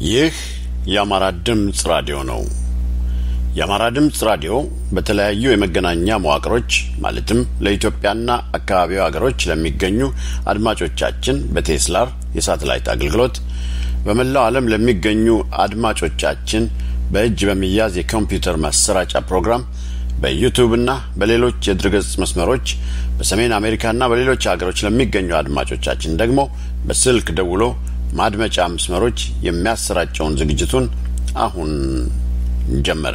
ይህ የአማራ ድምፅ ራዲዮ ነው። የአማራ ድምፅ ራዲዮ በተለያዩ የመገናኛ መዋቅሮች ማለትም ለኢትዮጵያና አካባቢው ሀገሮች ለሚገኙ አድማጮቻችን በቴስላር የሳተላይት አገልግሎት በመላው ዓለም ለሚገኙ አድማጮቻችን በእጅ በሚያዝ የኮምፒውተር ማሰራጫ ፕሮግራም በዩቱብና በሌሎች የድረገጽ መስመሮች በሰሜን አሜሪካና በሌሎች ሀገሮች ለሚገኙ አድማጮቻችን ደግሞ በስልክ ደውሎ ማድመጫ መስመሮች የሚያሰራጨውን ዝግጅቱን አሁን ጀመረ።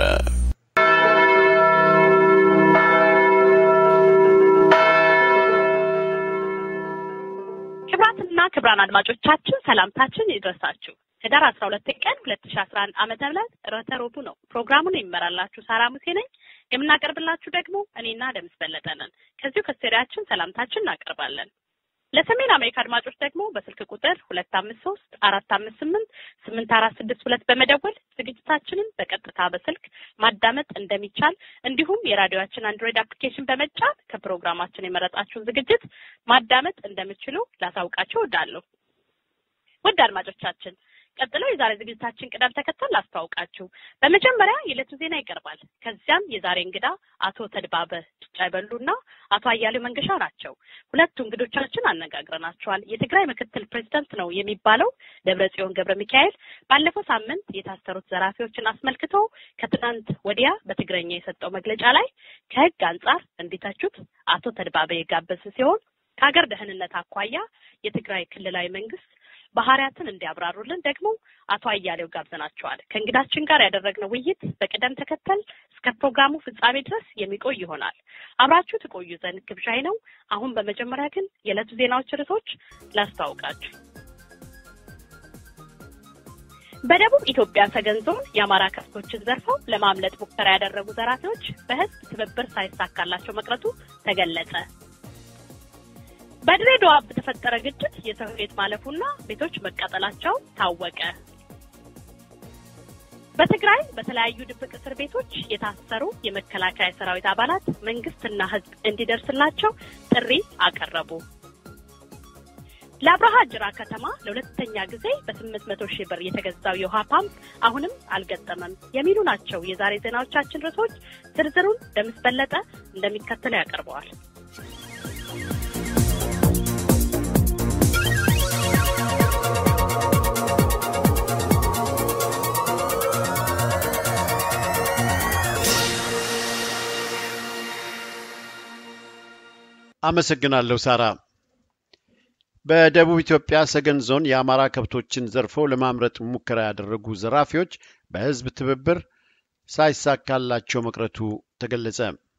ክብራትና ክብራን አድማጮቻችን ሰላምታችን ይድረሳችሁ። ህዳር አስራ ሁለት ቀን ሁለት ሺ አስራ አንድ ዓመተ ምህረት ዕለተ ረቡዕ ነው። ፕሮግራሙን የሚመራላችሁ ሳራ ሙሴ ነኝ። የምናቀርብላችሁ ደግሞ እኔና ደምስ በለጠ ነን። ከዚሁ ከስቱዲያችን ሰላምታችን እናቀርባለን። ለሰሜን አሜሪካ አድማጮች ደግሞ በስልክ ቁጥር ሁለት አምስት ሶስት አራት አምስት ስምንት ስምንት አራት ስድስት ሁለት በመደወል ዝግጅታችንን በቀጥታ በስልክ ማዳመጥ እንደሚቻል እንዲሁም የራዲዮችን አንድሮይድ አፕሊኬሽን በመጫን ከፕሮግራማችን የመረጣችሁን ዝግጅት ማዳመጥ እንደምችሉ ላሳውቃችሁ እወዳለሁ። ውድ አድማጮቻችን ቀጥለው የዛሬ ዝግጅታችን ቅደም ተከተል ላስተዋውቃችሁ። በመጀመሪያ የዕለቱ ዜና ይቀርባል። ከዚያም የዛሬ እንግዳ አቶ ተድባበ ጭጫ ይበሉና አቶ አያሌው መንገሻ ናቸው። ሁለቱ እንግዶቻችን አነጋግረናቸዋል። የትግራይ ምክትል ፕሬዚዳንት ነው የሚባለው ደብረ ጽዮን ገብረ ሚካኤል ባለፈው ሳምንት የታሰሩት ዘራፊዎችን አስመልክቶ ከትናንት ወዲያ በትግረኛ የሰጠው መግለጫ ላይ ከህግ አንጻር እንዲተቹት አቶ ተድባበ የጋበዝ ሲሆን ከሀገር ደህንነት አኳያ የትግራይ ክልላዊ መንግስት ባህሪያትን እንዲያብራሩልን ደግሞ አቶ አያሌው ጋብዘናቸዋል። ከእንግዳችን ጋር ያደረግነው ውይይት በቅደም ተከተል እስከ ፕሮግራሙ ፍጻሜ ድረስ የሚቆይ ይሆናል። አብራችሁ ትቆዩ ዘንድ ግብዣይ ነው። አሁን በመጀመሪያ ግን የዕለቱ ዜናዎች ርዕሶች ላስተዋውቃችሁ። በደቡብ ኢትዮጵያ ሰገን ዞን የአማራ ከብቶችን ዘርፈው ለማምለጥ ሙከራ ያደረጉ ዘራፊዎች በህዝብ ትብብር ሳይሳካላቸው መቅረቱ ተገለጸ። በድሬዳዋ በተፈጠረ ግጭት የሰው ሕይወት ማለፉና ቤቶች መቃጠላቸው ታወቀ። በትግራይ በተለያዩ ድብቅ እስር ቤቶች የታሰሩ የመከላከያ ሰራዊት አባላት መንግስትና ህዝብ እንዲደርስላቸው ጥሪ አቀረቡ። ለአብርሃ ጅራ ከተማ ለሁለተኛ ጊዜ በስምንት መቶ ሺህ ብር የተገዛው የውሃ ፓምፕ አሁንም አልገጠመም የሚሉ ናቸው የዛሬ ዜናዎቻችን ርዕሶች። ዝርዝሩን ደምስ በለጠ እንደሚከተለው ያቀርበዋል። አመሰግናለሁ ሳራ። በደቡብ ኢትዮጵያ ሰገን ዞን የአማራ ከብቶችን ዘርፈው ለማምረጥ ሙከራ ያደረጉ ዘራፊዎች በህዝብ ትብብር ሳይሳካላቸው መቅረቱ ተገለጸ።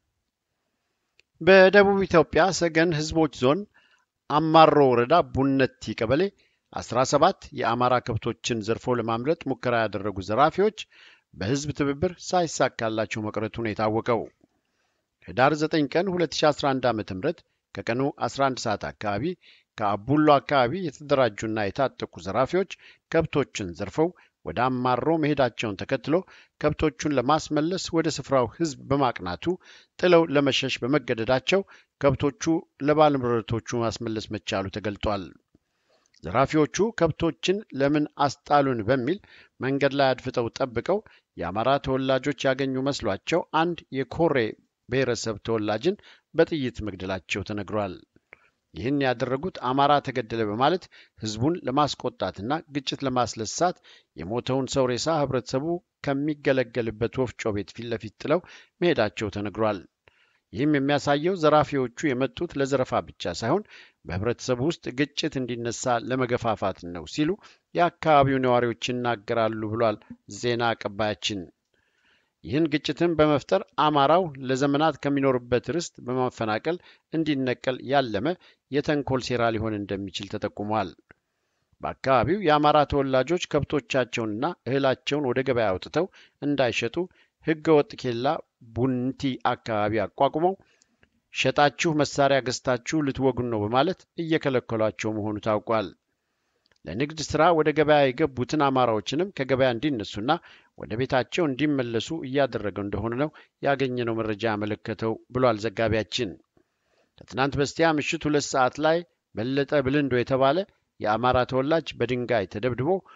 በደቡብ ኢትዮጵያ ሰገን ህዝቦች ዞን አማሮ ወረዳ ቡነቲ ቀበሌ 17 የአማራ ከብቶችን ዘርፈው ለማምለጥ ሙከራ ያደረጉ ዘራፊዎች በህዝብ ትብብር ሳይሳካላቸው መቅረቱ ነው የታወቀው። ህዳር 9 ቀን 2011 ዓ.ም ከቀኑ 11 ሰዓት አካባቢ ከአቡሎ አካባቢ የተደራጁና የታጠቁ ዘራፊዎች ከብቶችን ዘርፈው ወደ አማሮ መሄዳቸውን ተከትሎ ከብቶቹን ለማስመለስ ወደ ስፍራው ህዝብ በማቅናቱ ጥለው ለመሸሽ በመገደዳቸው ከብቶቹ ለባለንብረቶቹ ማስመለስ መቻሉ ተገልጧል። ዘራፊዎቹ ከብቶችን ለምን አስጣሉን በሚል መንገድ ላይ አድፍጠው ጠብቀው የአማራ ተወላጆች ያገኙ መስሏቸው አንድ የኮሬ ብሔረሰብ ተወላጅን በጥይት መግደላቸው ተነግሯል። ይህን ያደረጉት አማራ ተገደለ በማለት ህዝቡን ለማስቆጣትና ግጭት ለማስለሳት የሞተውን ሰው ሬሳ ህብረተሰቡ ከሚገለገልበት ወፍጮ ቤት ፊት ለፊት ጥለው መሄዳቸው ተነግሯል። ይህም የሚያሳየው ዘራፊዎቹ የመጡት ለዘረፋ ብቻ ሳይሆን በህብረተሰቡ ውስጥ ግጭት እንዲነሳ ለመገፋፋት ነው ሲሉ የአካባቢው ነዋሪዎች ይናገራሉ ብሏል ዜና አቀባያችን። ይህን ግጭትን በመፍጠር አማራው ለዘመናት ከሚኖርበት ርስት በማፈናቀል እንዲነቀል ያለመ የተንኮል ሴራ ሊሆን እንደሚችል ተጠቁሟል። በአካባቢው የአማራ ተወላጆች ከብቶቻቸውንና እህላቸውን ወደ ገበያ አውጥተው እንዳይሸጡ ህገ ወጥ ኬላ ቡንቲ አካባቢ አቋቁመው ሸጣችሁ መሳሪያ ገዝታችሁ ልትወጉን ነው በማለት እየከለከሏቸው መሆኑ ታውቋል። ለንግድ ሥራ ወደ ገበያ የገቡትን አማራዎችንም ከገበያ እንዲነሱና ወደ ቤታቸው እንዲመለሱ እያደረገው እንደሆነ ነው ያገኘነው መረጃ ያመለከተው ብሏል ዘጋቢያችን። ከትናንት በስቲያ ምሽት ሁለት ሰዓት ላይ በለጠ ብልንዶ የተባለ የአማራ ተወላጅ በድንጋይ ተደብድቦ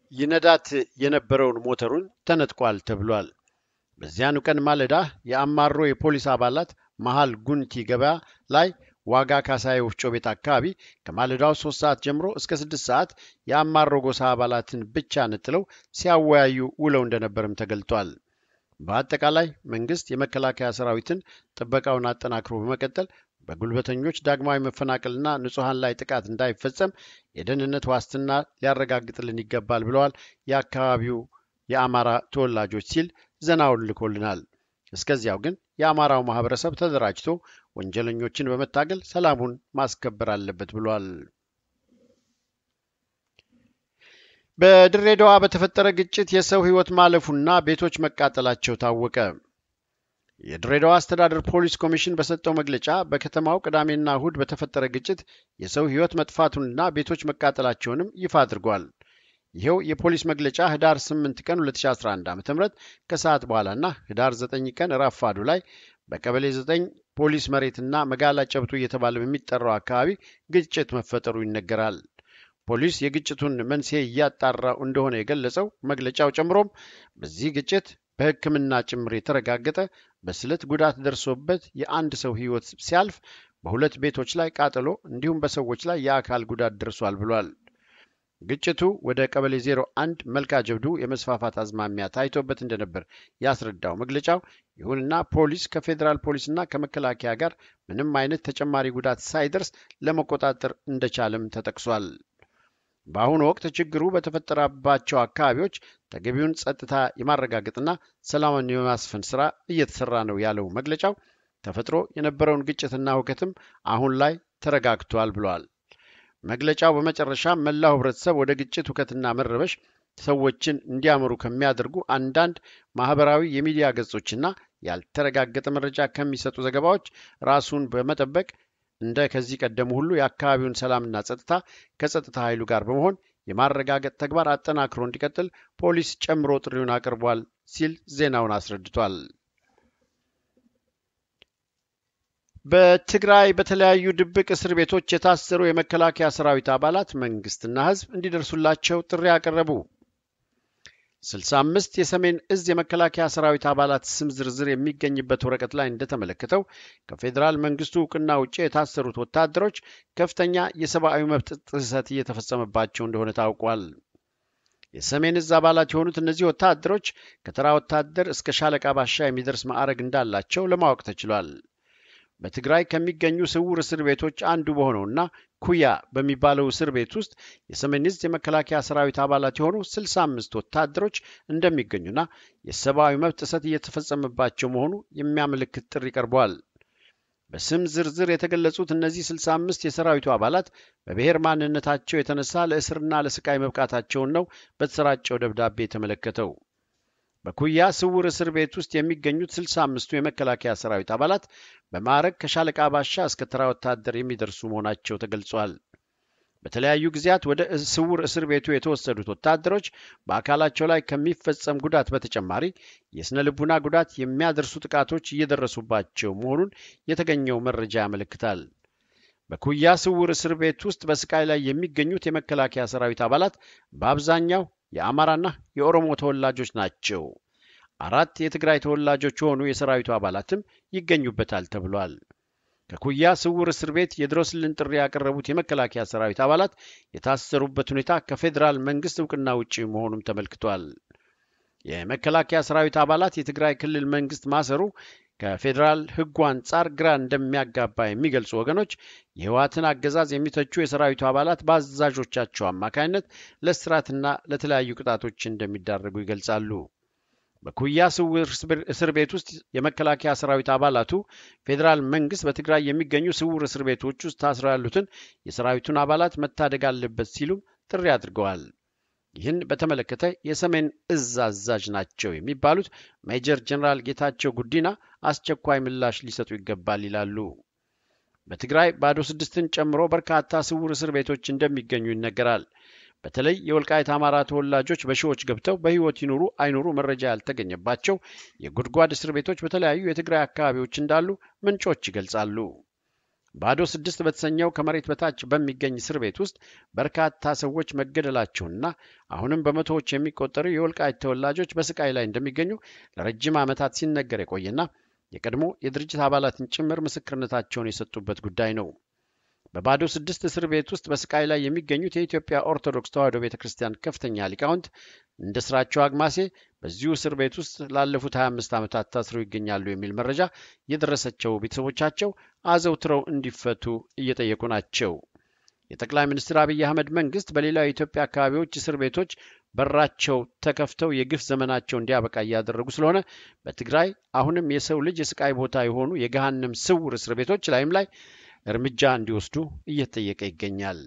ይነዳት የነበረውን ሞተሩን ተነጥቋል ተብሏል። በዚያኑ ቀን ማለዳ የአማሮ የፖሊስ አባላት መሃል ጉንቲ ገበያ ላይ ዋጋ ካሳዬ ወፍጮ ቤት አካባቢ ከማለዳው ሶስት ሰዓት ጀምሮ እስከ ስድስት ሰዓት የአማሮ ጎሳ አባላትን ብቻ ነጥለው ሲያወያዩ ውለው እንደነበርም ተገልጧል። በአጠቃላይ መንግስት የመከላከያ ሰራዊትን ጥበቃውን አጠናክሮ በመቀጠል በጉልበተኞች ዳግማዊ መፈናቀልና ንጹሐን ላይ ጥቃት እንዳይፈጸም የደህንነት ዋስትና ሊያረጋግጥልን ይገባል ብለዋል የአካባቢው የአማራ ተወላጆች ሲል ዜናውን ልኮልናል። እስከዚያው ግን የአማራው ማህበረሰብ ተደራጅቶ ወንጀለኞችን በመታገል ሰላሙን ማስከበር አለበት ብሏል። በድሬዳዋ በተፈጠረ ግጭት የሰው ሕይወት ማለፉና ቤቶች መቃጠላቸው ታወቀ። የድሬዳዋ አስተዳደር ፖሊስ ኮሚሽን በሰጠው መግለጫ በከተማው ቅዳሜና እሁድ በተፈጠረ ግጭት የሰው ሕይወት መጥፋቱንና ቤቶች መቃጠላቸውንም ይፋ አድርጓል። ይኸው የፖሊስ መግለጫ ህዳር 8 ቀን 2011 ዓ ም ከሰዓት በኋላና ህዳር 9 ቀን ረፋዱ ላይ በቀበሌ 9 ፖሊስ መሬትና መጋላ ጨብቶ እየተባለ በሚጠራው አካባቢ ግጭት መፈጠሩ ይነገራል። ፖሊስ የግጭቱን መንስኤ እያጣራው እንደሆነ የገለጸው መግለጫው ጨምሮም በዚህ ግጭት በሕክምና ጭምር የተረጋገጠ በስለት ጉዳት ደርሶበት የአንድ ሰው ሕይወት ሲያልፍ በሁለት ቤቶች ላይ ቃጠሎ እንዲሁም በሰዎች ላይ የአካል ጉዳት ደርሷል ብሏል። ግጭቱ ወደ ቀበሌ 01 መልካ ጀብዱ የመስፋፋት አዝማሚያ ታይቶበት እንደነበር ያስረዳው መግለጫው፣ ይሁንና ፖሊስ ከፌዴራል ፖሊስና ከመከላከያ ጋር ምንም አይነት ተጨማሪ ጉዳት ሳይደርስ ለመቆጣጠር እንደቻለም ተጠቅሷል። በአሁኑ ወቅት ችግሩ በተፈጠረባቸው አካባቢዎች ተገቢውን ጸጥታ የማረጋገጥና ሰላምን የማስፈን ስራ እየተሰራ ነው ያለው መግለጫው ተፈጥሮ የነበረውን ግጭትና ሁከትም አሁን ላይ ተረጋግቷል ብሏል። መግለጫው በመጨረሻ መላው ህብረተሰብ ወደ ግጭት ሁከትና መረበሽ ሰዎችን እንዲያመሩ ከሚያደርጉ አንዳንድ ማህበራዊ የሚዲያ ገጾችና ያልተረጋገጠ መረጃ ከሚሰጡ ዘገባዎች ራሱን በመጠበቅ እንደ ከዚህ ቀደሙ ሁሉ የአካባቢውን ሰላምና ጸጥታ ከጸጥታ ኃይሉ ጋር በመሆን የማረጋገጥ ተግባር አጠናክሮ እንዲቀጥል ፖሊስ ጨምሮ ጥሪውን አቅርቧል ሲል ዜናውን አስረድቷል። በትግራይ በተለያዩ ድብቅ እስር ቤቶች የታሰሩ የመከላከያ ሰራዊት አባላት መንግስትና ህዝብ እንዲደርሱላቸው ጥሪ አቀረቡ። 65 የሰሜን እዝ የመከላከያ ሰራዊት አባላት ስም ዝርዝር የሚገኝበት ወረቀት ላይ እንደተመለከተው ከፌዴራል መንግስቱ እውቅና ውጭ የታሰሩት ወታደሮች ከፍተኛ የሰብአዊ መብት ጥሰት እየተፈጸመባቸው እንደሆነ ታውቋል። የሰሜን እዝ አባላት የሆኑት እነዚህ ወታደሮች ከተራ ወታደር እስከ ሻለቃ ባሻ የሚደርስ ማዕረግ እንዳላቸው ለማወቅ ተችሏል። በትግራይ ከሚገኙ ስውር እስር ቤቶች አንዱ በሆነውና ኩያ በሚባለው እስር ቤት ውስጥ የሰሜን ዕዝ የመከላከያ ሰራዊት አባላት የሆኑ 65 ወታደሮች እንደሚገኙና የሰብአዊ መብት ጥሰት እየተፈጸመባቸው መሆኑ የሚያመለክት ጥሪ ቀርበዋል። በስም ዝርዝር የተገለጹት እነዚህ 65 የሰራዊቱ አባላት በብሔር ማንነታቸው የተነሳ ለእስርና ለስቃይ መብቃታቸውን ነው በተሰራጨው ደብዳቤ የተመለከተው። በኩያ ስውር እስር ቤት ውስጥ የሚገኙት 65ቱ የመከላከያ ሰራዊት አባላት በማዕረግ ከሻለቃ ባሻ እስከ ተራ ወታደር የሚደርሱ መሆናቸው ተገልጿል። በተለያዩ ጊዜያት ወደ ስውር እስር ቤቱ የተወሰዱት ወታደሮች በአካላቸው ላይ ከሚፈጸም ጉዳት በተጨማሪ የስነ ልቡና ጉዳት የሚያደርሱ ጥቃቶች እየደረሱባቸው መሆኑን የተገኘው መረጃ ያመለክታል። በኩያ ስውር እስር ቤት ውስጥ በስቃይ ላይ የሚገኙት የመከላከያ ሰራዊት አባላት በአብዛኛው የአማራና የኦሮሞ ተወላጆች ናቸው። አራት የትግራይ ተወላጆች የሆኑ የሰራዊቱ አባላትም ይገኙበታል ተብሏል። ከኩያ ስውር እስር ቤት የድረሱልን ጥሪ ያቀረቡት የመከላከያ ሰራዊት አባላት የታሰሩበት ሁኔታ ከፌዴራል መንግስት እውቅና ውጪ መሆኑም ተመልክቷል። የመከላከያ ሰራዊት አባላት የትግራይ ክልል መንግስት ማሰሩ ከፌዴራል ሕጉ አንጻር ግራ እንደሚያጋባ የሚገልጹ ወገኖች የህወሓትን አገዛዝ የሚተቹ የሰራዊቱ አባላት በአዛዦቻቸው አማካኝነት ለእስራትና ለተለያዩ ቅጣቶች እንደሚዳረጉ ይገልጻሉ። በኩያ ስውር እስር ቤት ውስጥ የመከላከያ ሰራዊት አባላቱ ፌዴራል መንግስት በትግራይ የሚገኙ ስውር እስር ቤቶች ውስጥ ታስረው ያሉትን የሰራዊቱን አባላት መታደግ አለበት ሲሉም ጥሪ አድርገዋል። ይህን በተመለከተ የሰሜን እዝ አዛዥ ናቸው የሚባሉት ሜጀር ጀኔራል ጌታቸው ጉዲና አስቸኳይ ምላሽ ሊሰጡ ይገባል ይላሉ። በትግራይ ባዶ ስድስትን ጨምሮ በርካታ ስውር እስር ቤቶች እንደሚገኙ ይነገራል። በተለይ የወልቃይት አማራ ተወላጆች በሺዎች ገብተው በህይወት ይኑሩ አይኑሩ መረጃ ያልተገኘባቸው የጉድጓድ እስር ቤቶች በተለያዩ የትግራይ አካባቢዎች እንዳሉ ምንጮች ይገልጻሉ። ባዶ ስድስት በተሰኘው ከመሬት በታች በሚገኝ እስር ቤት ውስጥ በርካታ ሰዎች መገደላቸውንና አሁንም በመቶዎች የሚቆጠሩ የወልቃይት ተወላጆች በስቃይ ላይ እንደሚገኙ ለረጅም ዓመታት ሲነገር የቆየና የቀድሞ የድርጅት አባላትን ጭምር ምስክርነታቸውን የሰጡበት ጉዳይ ነው። በባዶ ስድስት እስር ቤት ውስጥ በስቃይ ላይ የሚገኙት የኢትዮጵያ ኦርቶዶክስ ተዋሕዶ ቤተ ክርስቲያን ከፍተኛ ሊቃውንት እንደ ስራቸው አግማሴ በዚሁ እስር ቤት ውስጥ ላለፉት 25 ዓመታት ታስረው ይገኛሉ የሚል መረጃ የደረሰቸው ቤተሰቦቻቸው አዘውትረው እንዲፈቱ እየጠየቁ ናቸው። የጠቅላይ ሚኒስትር አብይ አህመድ መንግስት በሌላው የኢትዮጵያ አካባቢዎች እስር ቤቶች በራቸው ተከፍተው የግፍ ዘመናቸው እንዲያበቃ እያደረጉ ስለሆነ በትግራይ አሁንም የሰው ልጅ የስቃይ ቦታ የሆኑ የገሃነም ስውር እስር ቤቶች ላይም ላይ እርምጃ እንዲወስዱ እየተጠየቀ ይገኛል።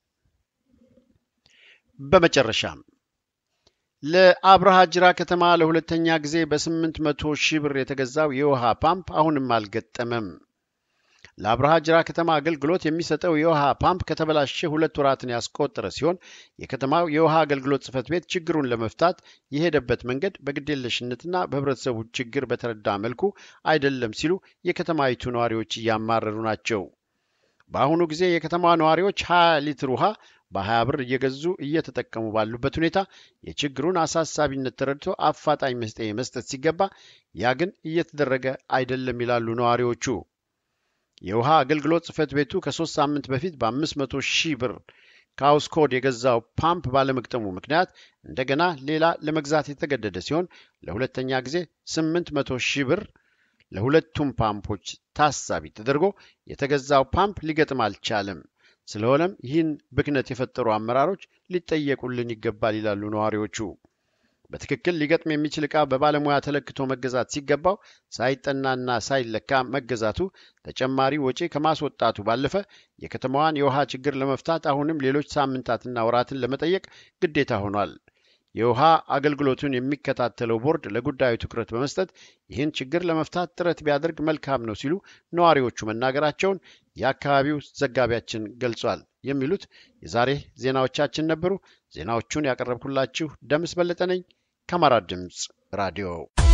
በመጨረሻም ለአብርሃ ጅራ ከተማ ለሁለተኛ ጊዜ በስምንት መቶ ሺህ ብር የተገዛው የውሃ ፓምፕ አሁንም አልገጠመም። ለአብርሃ ጅራ ከተማ አገልግሎት የሚሰጠው የውሃ ፓምፕ ከተበላሸ ሁለት ወራትን ያስቆጠረ ሲሆን የከተማው የውሃ አገልግሎት ጽሕፈት ቤት ችግሩን ለመፍታት የሄደበት መንገድ በግዴለሽነትና በህብረተሰቡ ችግር በተረዳ መልኩ አይደለም ሲሉ የከተማይቱ ነዋሪዎች እያማረሩ ናቸው። በአሁኑ ጊዜ የከተማዋ ነዋሪዎች 20 ሊትር ውሃ በ20 ብር እየገዙ እየተጠቀሙ ባሉበት ሁኔታ የችግሩን አሳሳቢነት ተረድቶ አፋጣኝ መፍትሔ መስጠት ሲገባ ያ ግን እየተደረገ አይደለም ይላሉ ነዋሪዎቹ። የውሃ አገልግሎት ጽሕፈት ቤቱ ከሶስት ሳምንት በፊት በ500 ሺህ ብር ከአውስኮድ የገዛው ፓምፕ ባለመግጠሙ ምክንያት እንደገና ሌላ ለመግዛት የተገደደ ሲሆን ለሁለተኛ ጊዜ 800 ሺህ ብር ለሁለቱም ፓምፖች ታሳቢ ተደርጎ የተገዛው ፓምፕ ሊገጥም አልቻለም። ስለሆነም ይህን ብክነት የፈጠሩ አመራሮች ሊጠየቁልን ይገባል ይላሉ ነዋሪዎቹ። በትክክል ሊገጥም የሚችል ዕቃ በባለሙያ ተለክቶ መገዛት ሲገባው ሳይጠናና ሳይለካ መገዛቱ ተጨማሪ ወጪ ከማስወጣቱ ባለፈ የከተማዋን የውሃ ችግር ለመፍታት አሁንም ሌሎች ሳምንታትና ወራትን ለመጠየቅ ግዴታ ሆኗል። የውሃ አገልግሎቱን የሚከታተለው ቦርድ ለጉዳዩ ትኩረት በመስጠት ይህን ችግር ለመፍታት ጥረት ቢያደርግ መልካም ነው ሲሉ ነዋሪዎቹ መናገራቸውን የአካባቢው ዘጋቢያችን ገልጿል። የሚሉት የዛሬ ዜናዎቻችን ነበሩ። ዜናዎቹን ያቀረብኩላችሁ ደምስ በለጠ ነኝ ከአማራ ድምፅ ራዲዮ።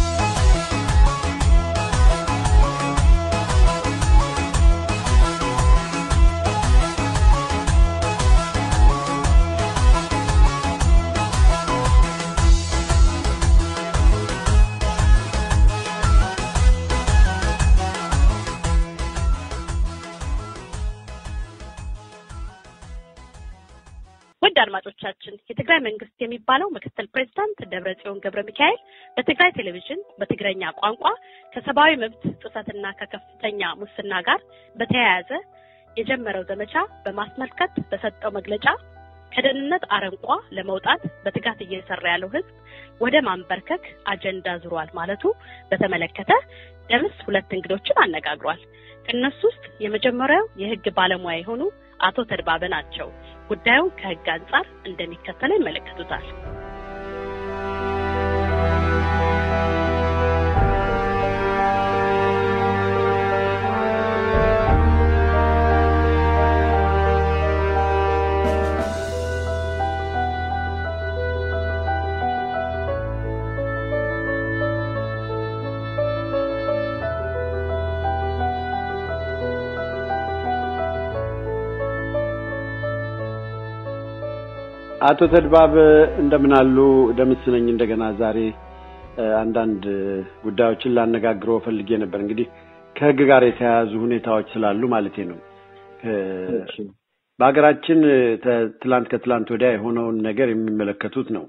ውድ አድማጮቻችን የትግራይ መንግስት የሚባለው ምክትል ፕሬዚዳንት ደብረጽዮን ገብረ ሚካኤል በትግራይ ቴሌቪዥን በትግረኛ ቋንቋ ከሰብአዊ መብት ጥሰትና ከከፍተኛ ሙስና ጋር በተያያዘ የጀመረው ዘመቻ በማስመልከት በሰጠው መግለጫ ከደህንነት አረንቋ ለመውጣት በትጋት እየሰራ ያለው ህዝብ ወደ ማንበርከክ አጀንዳ ዙሯል ማለቱ በተመለከተ ደምስ ሁለት እንግዶችን አነጋግሯል። ከእነሱ ውስጥ የመጀመሪያው የህግ ባለሙያ የሆኑ አቶ ተድባበ ናቸው። ጉዳዩን ከህግ አንጻር እንደሚከተለው ይመለከቱታል። አቶ ተድባብ እንደምን አሉ? ደምስ ነኝ። እንደገና ዛሬ አንዳንድ ጉዳዮችን ላነጋግረው ፈልጌ ነበር። እንግዲህ ከህግ ጋር የተያያዙ ሁኔታዎች ስላሉ ማለቴ ነው። በሀገራችን ትላንት ከትላንት ወዲያ የሆነውን ነገር የሚመለከቱት ነው።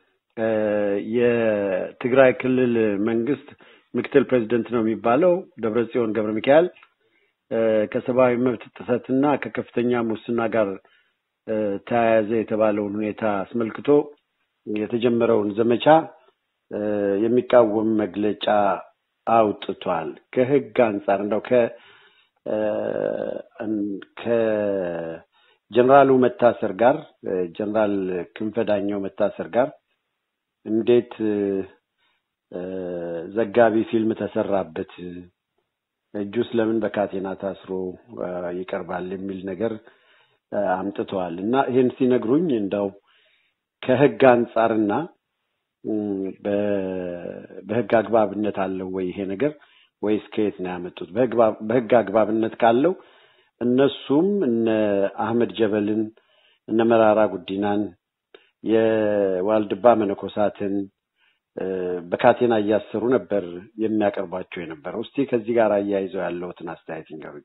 የትግራይ ክልል መንግስት ምክትል ፕሬዚደንት ነው የሚባለው ደብረጽዮን ገብረ ሚካኤል ከሰብአዊ መብት ጥሰትና ከከፍተኛ ሙስና ጋር ተያያዘ የተባለውን ሁኔታ አስመልክቶ የተጀመረውን ዘመቻ የሚቃወም መግለጫ አውጥቷል። ከህግ አንጻር እንደው ከ ከጀነራሉ መታሰር ጋር ጀነራል ክንፈ ዳኘው መታሰር ጋር እንዴት ዘጋቢ ፊልም ተሰራበት፣ እጁስ ለምን በካቴና ታስሮ ይቀርባል የሚል ነገር አምጥተዋል እና ይህን ሲነግሩኝ እንደው ከህግ አንጻርና በህግ አግባብነት አለው ወይ ይሄ ነገር ወይስ ከየት ነው ያመጡት? በህግ አግባብነት ካለው እነሱም እነ አህመድ ጀበልን እነ መራራ ጉዲናን የዋልድባ መነኮሳትን በካቴና እያሰሩ ነበር የሚያቀርቧቸው የነበረው። እስቲ ከዚህ ጋር አያይዘው ያለውትን አስተያየት ይንገሩኝ።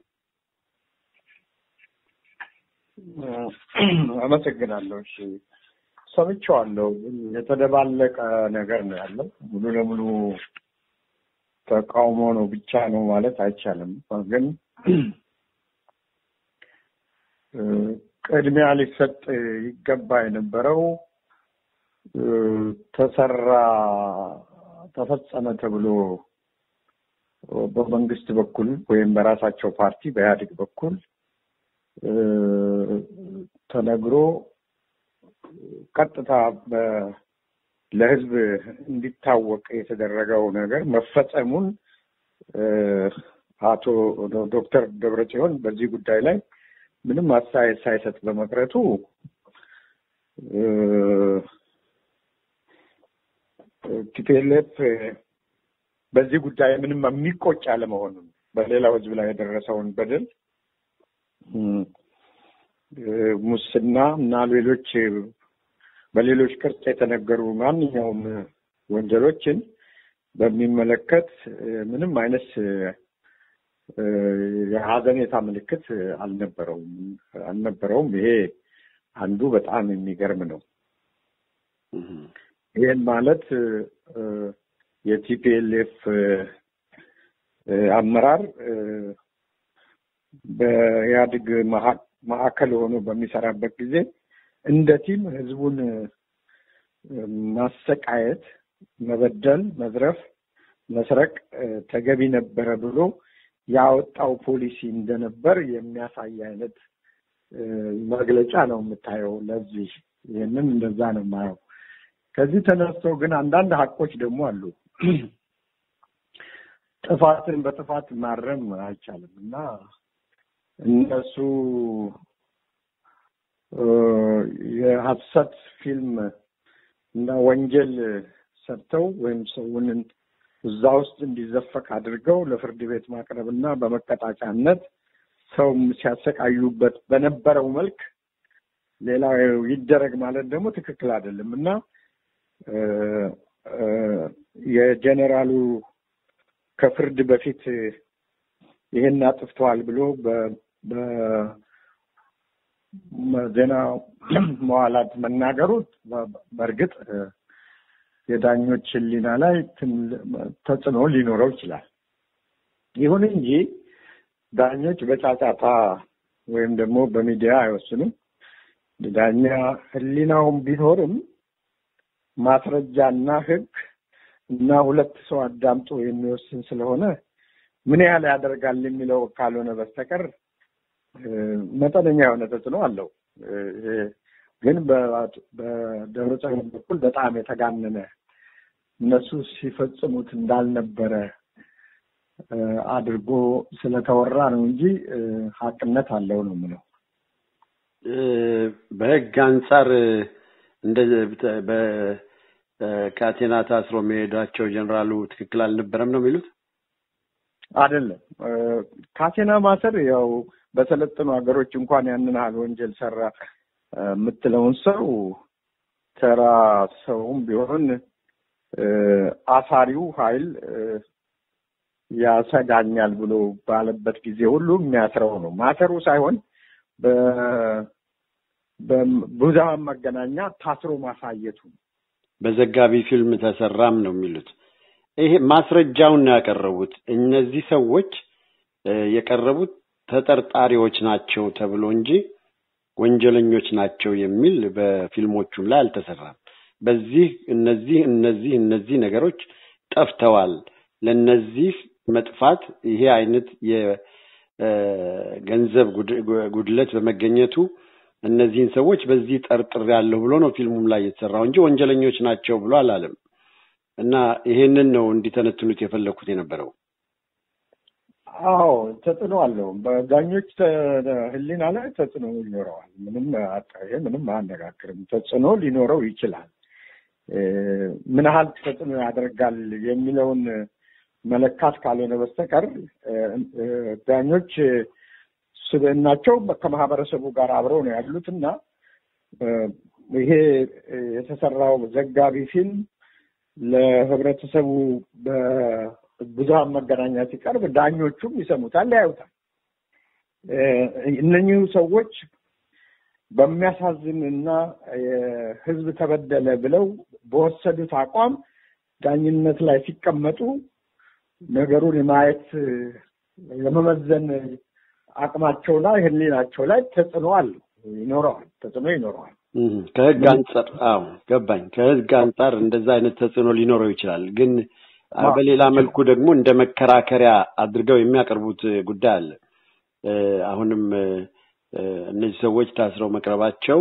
አመሰግናለሁ። እሺ ሰምቼዋለሁ። የተደባለቀ ነገር ነው ያለው። ሙሉ ለሙሉ ተቃውሞ ነው ብቻ ነው ማለት አይቻልም። ግን ቅድሚያ ሊሰጥ ይገባ የነበረው ተሰራ ተፈጸመ ተብሎ በመንግስት በኩል ወይም በራሳቸው ፓርቲ በኢህአዴግ በኩል ተነግሮ ቀጥታ ለህዝብ እንዲታወቅ የተደረገው ነገር መፈጸሙን አቶ ዶክተር ደብረጽዮን በዚህ ጉዳይ ላይ ምንም አስተያየት ሳይሰጥ በመቅረቱ ቲፒኤልኤፍ በዚህ ጉዳይ ምንም የሚቆጭ አለመሆኑን በሌላው ህዝብ ላይ የደረሰውን በደል ሙስና እና ሌሎች በሌሎች ቅርጽ የተነገሩ ማንኛውም ወንጀሎችን በሚመለከት ምንም አይነት የሀዘኔታ ምልክት አልነበረውም አልነበረውም። ይሄ አንዱ በጣም የሚገርም ነው። ይህን ማለት የቲፒኤልኤፍ አመራር በኢህአዴግ ማዕከል ሆኖ በሚሰራበት ጊዜ እንደ ቲም ህዝቡን ማሰቃየት፣ መበደል፣ መዝረፍ፣ መስረቅ ተገቢ ነበረ ብሎ ያወጣው ፖሊሲ እንደነበር የሚያሳይ አይነት መግለጫ ነው የምታየው። ለዚህ ይህንን እንደዛ ነው የማየው። ከዚህ ተነስቶ ግን አንዳንድ ሀቆች ደግሞ አሉ። ጥፋትን በጥፋት ማረም አይቻልም እና እነሱ የሀሰት ፊልም እና ወንጀል ሰርተው ወይም ሰውን እዛ ውስጥ እንዲዘፈቅ አድርገው ለፍርድ ቤት ማቅረብ እና በመቀጣጫነት ሰው ሲያሰቃዩበት በነበረው መልክ ሌላ ይደረግ ማለት ደግሞ ትክክል አይደለም እና የጀኔራሉ ከፍርድ በፊት ይሄን አጥፍተዋል ብሎ በዜና መዋላት መናገሩ በእርግጥ የዳኞች ሕሊና ላይ ተጽዕኖ ሊኖረው ይችላል። ይሁን እንጂ ዳኞች በጫጫታ ወይም ደግሞ በሚዲያ አይወስኑም። ዳኛ ሕሊናውም ቢኖርም ማስረጃና ሕግ እና ሁለት ሰው አዳምጦ የሚወስን ስለሆነ ምን ያህል ያደርጋል የሚለው ካልሆነ በስተቀር መጠነኛ የሆነ ተጽዕኖ አለው። ግን በደብረጽዮን በኩል በጣም የተጋነነ እነሱ ሲፈጽሙት እንዳልነበረ አድርጎ ስለተወራ ነው እንጂ ሀቅነት አለው ነው የምለው። በህግ አንጻር እንደ በካቴና ታስሮ መሄዳቸው ጀኔራሉ ትክክል አልነበረም ነው የሚሉት? አይደለም። ካቴና ማሰር ያው በሰለጠኑ ሀገሮች እንኳን ያንን ያህል ወንጀል ሰራ የምትለውን ሰው ተራ ሰውም ቢሆን አሳሪው ኃይል ያሰጋኛል ብሎ ባለበት ጊዜ ሁሉ የሚያስረው ነው። ማሰሩ ሳይሆን በብዙሃን መገናኛ ታስሮ ማሳየቱ በዘጋቢ ፊልም ተሰራም ነው የሚሉት። ይሄ ማስረጃውን ነው ያቀረቡት። እነዚህ ሰዎች የቀረቡት ተጠርጣሪዎች ናቸው ተብሎ እንጂ ወንጀለኞች ናቸው የሚል በፊልሞቹም ላይ አልተሰራም። በዚህ እነዚህ እነዚህ እነዚህ ነገሮች ጠፍተዋል። ለነዚህ መጥፋት ይሄ አይነት የገንዘብ ጉድለት በመገኘቱ እነዚህን ሰዎች በዚህ ጠርጥር ያለሁ ብሎ ነው ፊልሙም ላይ የተሰራው እንጂ ወንጀለኞች ናቸው ብሎ አላለም። እና ይሄንን ነው እንዲተነትኑት የፈለግኩት የነበረው። አዎ ተጽዕኖ አለው። በዳኞች ሕሊና ላይ ተጽዕኖ ይኖረዋል። ምንም ይሄ ምንም አያነጋግርም። ተጽዕኖ ሊኖረው ይችላል። ምን ያህል ተጽዕኖ ያደርጋል የሚለውን መለካት ካልሆነ በስተቀር ዳኞች ስብዕናቸው ከማህበረሰቡ ጋር አብረው ነው ያሉት እና ይሄ የተሰራው ዘጋቢ ፊልም ለህብረተሰቡ በብዙሃን መገናኛ ሲቀርብ ዳኞቹም ይሰሙታል፣ ያዩታል። እነኚሁ ሰዎች በሚያሳዝን እና ህዝብ ተበደለ ብለው በወሰዱት አቋም ዳኝነት ላይ ሲቀመጡ ነገሩን የማየት የመመዘን አቅማቸው ላይ ህሊናቸው ላይ ተጽዕኖ አለው ይኖረዋል፣ ተጽዕኖ ይኖረዋል። ከህግ አንጻር አዎ ገባኝ። ከህግ አንጻር እንደዛ አይነት ተጽዕኖ ሊኖረው ይችላል። ግን በሌላ መልኩ ደግሞ እንደ መከራከሪያ አድርገው የሚያቀርቡት ጉዳይ አለ። አሁንም እነዚህ ሰዎች ታስረው መቅረባቸው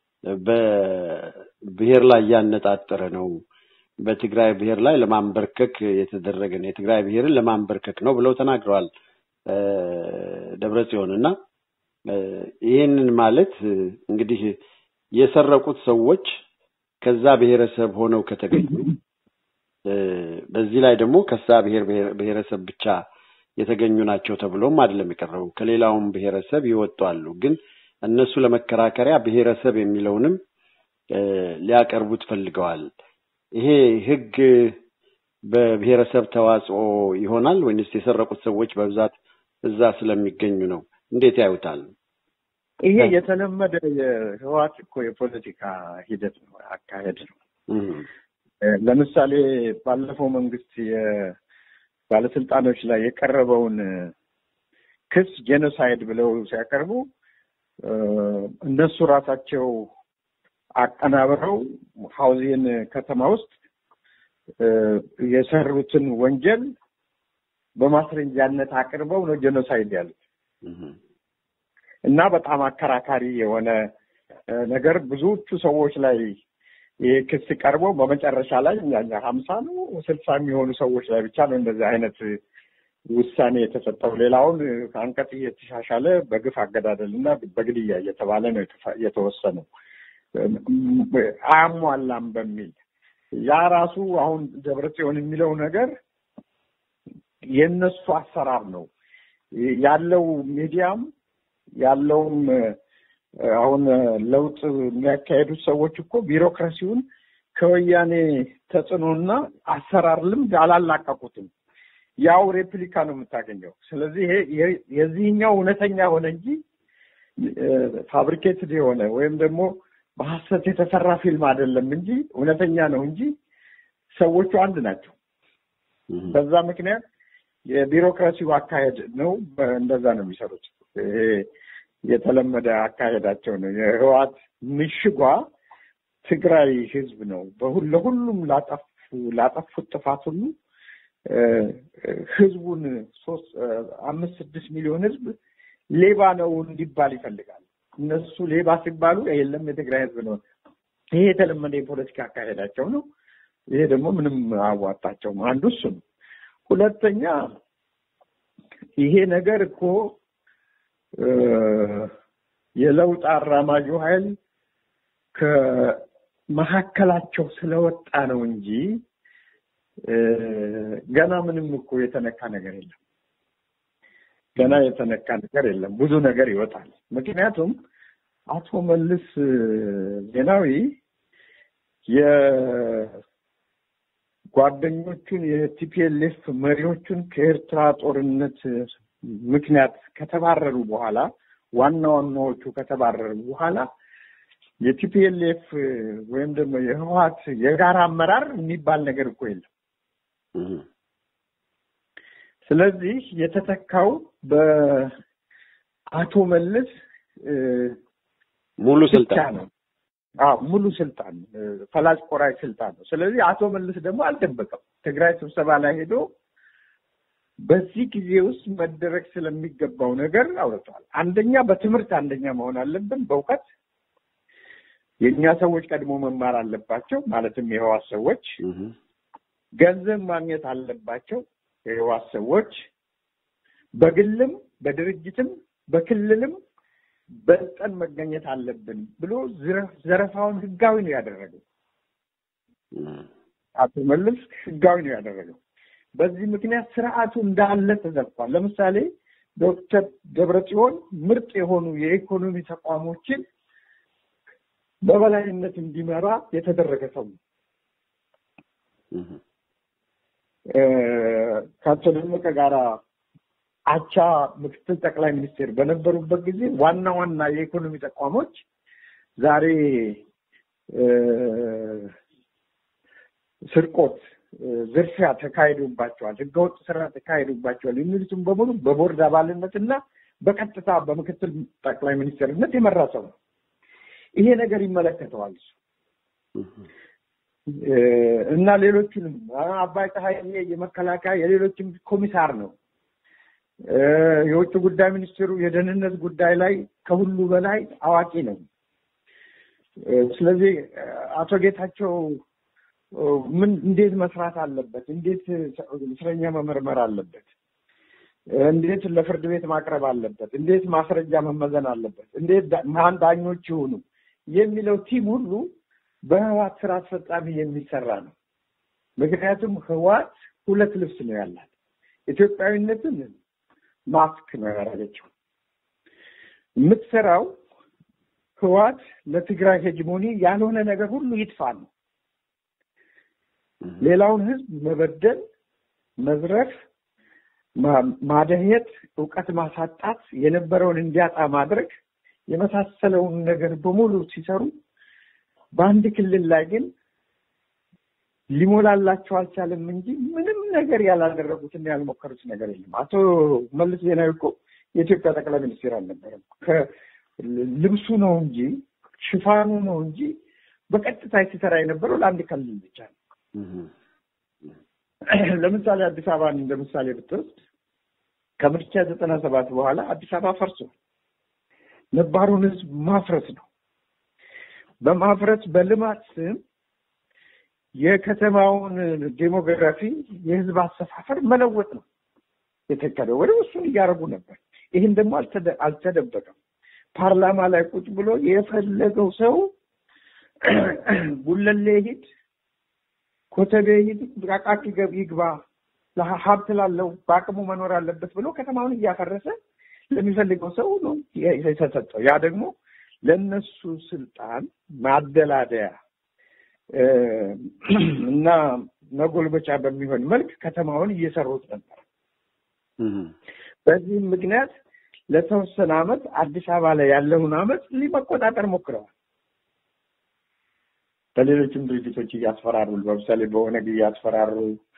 በብሔር ላይ ያነጣጠረ ነው፣ በትግራይ ብሔር ላይ ለማንበርከክ የተደረገ ነው፣ የትግራይ ብሔርን ለማንበርከክ ነው ብለው ተናግረዋል ደብረ ጽዮን እና ይህንን ማለት እንግዲህ የሰረቁት ሰዎች ከዛ ብሔረሰብ ሆነው ከተገኙ በዚህ ላይ ደግሞ ከዛ ብሔር ብሔረሰብ ብቻ የተገኙ ናቸው ተብሎም አይደለም የቀረበው። ከሌላውም ብሔረሰብ ይወጡ አሉ። ግን እነሱ ለመከራከሪያ ብሔረሰብ የሚለውንም ሊያቀርቡት ፈልገዋል። ይሄ ህግ በብሔረሰብ ተዋጽኦ ይሆናል ወይንስ የሰረቁት ሰዎች በብዛት እዛ ስለሚገኙ ነው? እንዴት ያዩታል? ይሄ የተለመደ የህወሓት እኮ የፖለቲካ ሂደት ነው፣ አካሄድ ነው። ለምሳሌ ባለፈው መንግስት ባለስልጣኖች ላይ የቀረበውን ክስ ጄኖሳይድ ብለው ሲያቀርቡ እነሱ ራሳቸው አቀናብረው ሀውዜን ከተማ ውስጥ የሰሩትን ወንጀል በማስረጃነት አቅርበው ነው ጄኖሳይድ ያሉት እና በጣም አከራካሪ የሆነ ነገር ብዙዎቹ ሰዎች ላይ ይህ ክስ ቀርቦ በመጨረሻ ላይ ሀምሳ ነው ስልሳ የሚሆኑ ሰዎች ላይ ብቻ ነው እንደዚህ አይነት ውሳኔ የተሰጠው። ሌላውን ከአንቀጽ እየተሻሻለ በግፍ አገዳደል እና በግድያ እየተባለ ነው የተወሰነው አያሟላም በሚል ያ ራሱ አሁን ደብረጽዮን የሚለው ነገር የእነሱ አሰራር ነው ያለው ሚዲያም ያለውም አሁን ለውጥ የሚያካሄዱት ሰዎች እኮ ቢሮክራሲውን ከወያኔ ተጽዕኖና አሰራር ልምድ አላላቀቁትም። ያው ሬፕሊካ ነው የምታገኘው። ስለዚህ ይሄ የዚህኛው እውነተኛ ሆነ እንጂ ፋብሪኬትድ የሆነ ወይም ደግሞ በሀሰት የተሰራ ፊልም አይደለም እንጂ እውነተኛ ነው እንጂ ሰዎቹ አንድ ናቸው። በዛ ምክንያት የቢሮክራሲው አካሄድ ነው። እንደዛ ነው የሚሰሩት። ይሄ የተለመደ አካሄዳቸው ነው። የህወሓት ምሽጓ ትግራይ ህዝብ ነው። ለሁሉም ላጠፉ ላጠፉት ጥፋት ሁሉ ህዝቡን ሶስት አምስት ስድስት ሚሊዮን ህዝብ ሌባ ነው እንዲባል ይፈልጋል። እነሱ ሌባ ሲባሉ የለም የትግራይ ህዝብ ነው። ይሄ የተለመደ የፖለቲካ አካሄዳቸው ነው። ይሄ ደግሞ ምንም አዋጣቸውም። አንዱ እሱ ነው። ሁለተኛ ይሄ ነገር እኮ የለውጥ አራማጁ ኃይል ከመካከላቸው ስለወጣ ነው እንጂ ገና ምንም እኮ የተነካ ነገር የለም። ገና የተነካ ነገር የለም። ብዙ ነገር ይወጣል። ምክንያቱም አቶ መለስ ዜናዊ የጓደኞቹን የቲፒኤልኤፍ መሪዎቹን ከኤርትራ ጦርነት ምክንያት ከተባረሩ በኋላ ዋና ዋናዎቹ ከተባረሩ በኋላ የቲፒኤልኤፍ ወይም ደግሞ የህወሓት የጋራ አመራር የሚባል ነገር እኮ የለም። ስለዚህ የተተካው በአቶ መለስ ሙሉ ብቻ ስልጣን ነው። አዎ ሙሉ ስልጣን ፈላጭ ቆራጭ ስልጣን ነው። ስለዚህ አቶ መለስ ደግሞ አልደበቀም። ትግራይ ስብሰባ ላይ ሄዶ በዚህ ጊዜ ውስጥ መደረግ ስለሚገባው ነገር አውርተዋል። አንደኛ በትምህርት አንደኛ መሆን አለብን፣ በእውቀት የእኛ ሰዎች ቀድሞ መማር አለባቸው። ማለትም የህዋስ ሰዎች ገንዘብ ማግኘት አለባቸው። የህዋስ ሰዎች በግልም በድርጅትም በክልልም በልጠን መገኘት አለብን ብሎ ዘረፋውን ህጋዊ ነው ያደረገው። አቶ መለስ ህጋዊ ነው ያደረገው። በዚህ ምክንያት ስርዓቱ እንዳለ ተዘርፏል። ለምሳሌ ዶክተር ደብረጽዮን ምርጥ የሆኑ የኢኮኖሚ ተቋሞችን በበላይነት እንዲመራ የተደረገ ሰው ነው። ከአቶ ደመቀ ጋራ አቻ ምክትል ጠቅላይ ሚኒስቴር በነበሩበት ጊዜ ዋና ዋና የኢኮኖሚ ተቋሞች ዛሬ ስርቆት፣ ዝርፊያ ተካሂዶባቸዋል፣ ህገወጥ ስራ ተካሂዶባቸዋል የሚሉትም በሙሉ በቦርድ አባልነት እና በቀጥታ በምክትል ጠቅላይ ሚኒስቴርነት የመራ ሰው ነው። ይሄ ነገር ይመለከተዋል እሱ እና ሌሎችንም አባይ ፀሐዬ የመከላከያ የሌሎችም ኮሚሳር ነው። የውጭ ጉዳይ ሚኒስትሩ የደህንነት ጉዳይ ላይ ከሁሉ በላይ አዋቂ ነው። ስለዚህ አቶ ጌታቸው ምን እንዴት መስራት አለበት፣ እንዴት እስረኛ መመርመር አለበት፣ እንዴት ለፍርድ ቤት ማቅረብ አለበት፣ እንዴት ማስረጃ መመዘን አለበት፣ እንዴት ማን ዳኞች ይሁኑ የሚለው ቲም ሁሉ በህዋት ስራ አስፈጻሚ የሚሰራ ነው። ምክንያቱም ህዋት ሁለት ልብስ ነው ያላት። ኢትዮጵያዊነትን ማስክ ነው ያደረገችው። የምትሰራው ህዋት ለትግራይ ሄጅሞኒ ያልሆነ ነገር ሁሉ ይጥፋ ነው። ሌላውን ህዝብ መበደል፣ መዝረፍ፣ ማደህየት፣ እውቀት ማሳጣት፣ የነበረውን እንዲያጣ ማድረግ የመሳሰለውን ነገር በሙሉ ሲሰሩ በአንድ ክልል ላይ ግን ሊሞላላቸው አልቻለም እንጂ ምንም ነገር ያላደረጉትና ያልሞከሩት ነገር የለም። አቶ መለስ ዜናዊ እኮ የኢትዮጵያ ጠቅላይ ሚኒስትር አልነበረም። ልብሱ ነው እንጂ ሽፋኑ ነው እንጂ በቀጥታ ሲሰራ የነበረው ለአንድ ክልል ብቻ ነው። ለምሳሌ አዲስ አበባን እንደ ምሳሌ ብትወስድ ከምርጫ ዘጠና ሰባት በኋላ አዲስ አበባ ፈርሷል። ነባሩን ህዝብ ማፍረስ ነው። በማፍረስ በልማት ስም የከተማውን ዴሞግራፊ የህዝብ አሰፋፈር መለወጥ ነው የተከደው። ወደ እሱን እያደረጉ ነበር። ይህን ደግሞ አልተደበቀም። ፓርላማ ላይ ቁጭ ብሎ የፈለገው ሰው ጉለሌ ሂድ፣ ኮተቤ ሂድ፣ አቃቂ ይግባ፣ ሀብት ላለው በአቅሙ መኖር አለበት ብሎ ከተማውን እያፈረሰ ለሚፈልገው ሰው ነው የተሰጠው። ያ ደግሞ ለእነሱ ስልጣን ማደላደያ እና መጎልበቻ በሚሆን መልክ ከተማውን እየሰሩት ነበር። በዚህም ምክንያት ለተወሰነ ዓመት አዲስ አበባ ላይ ያለውን ዓመት ሊመቆጣጠር ሞክረዋል። በሌሎችም ድርጅቶች እያስፈራሩ ለምሳሌ በኦነግ እያስፈራሩ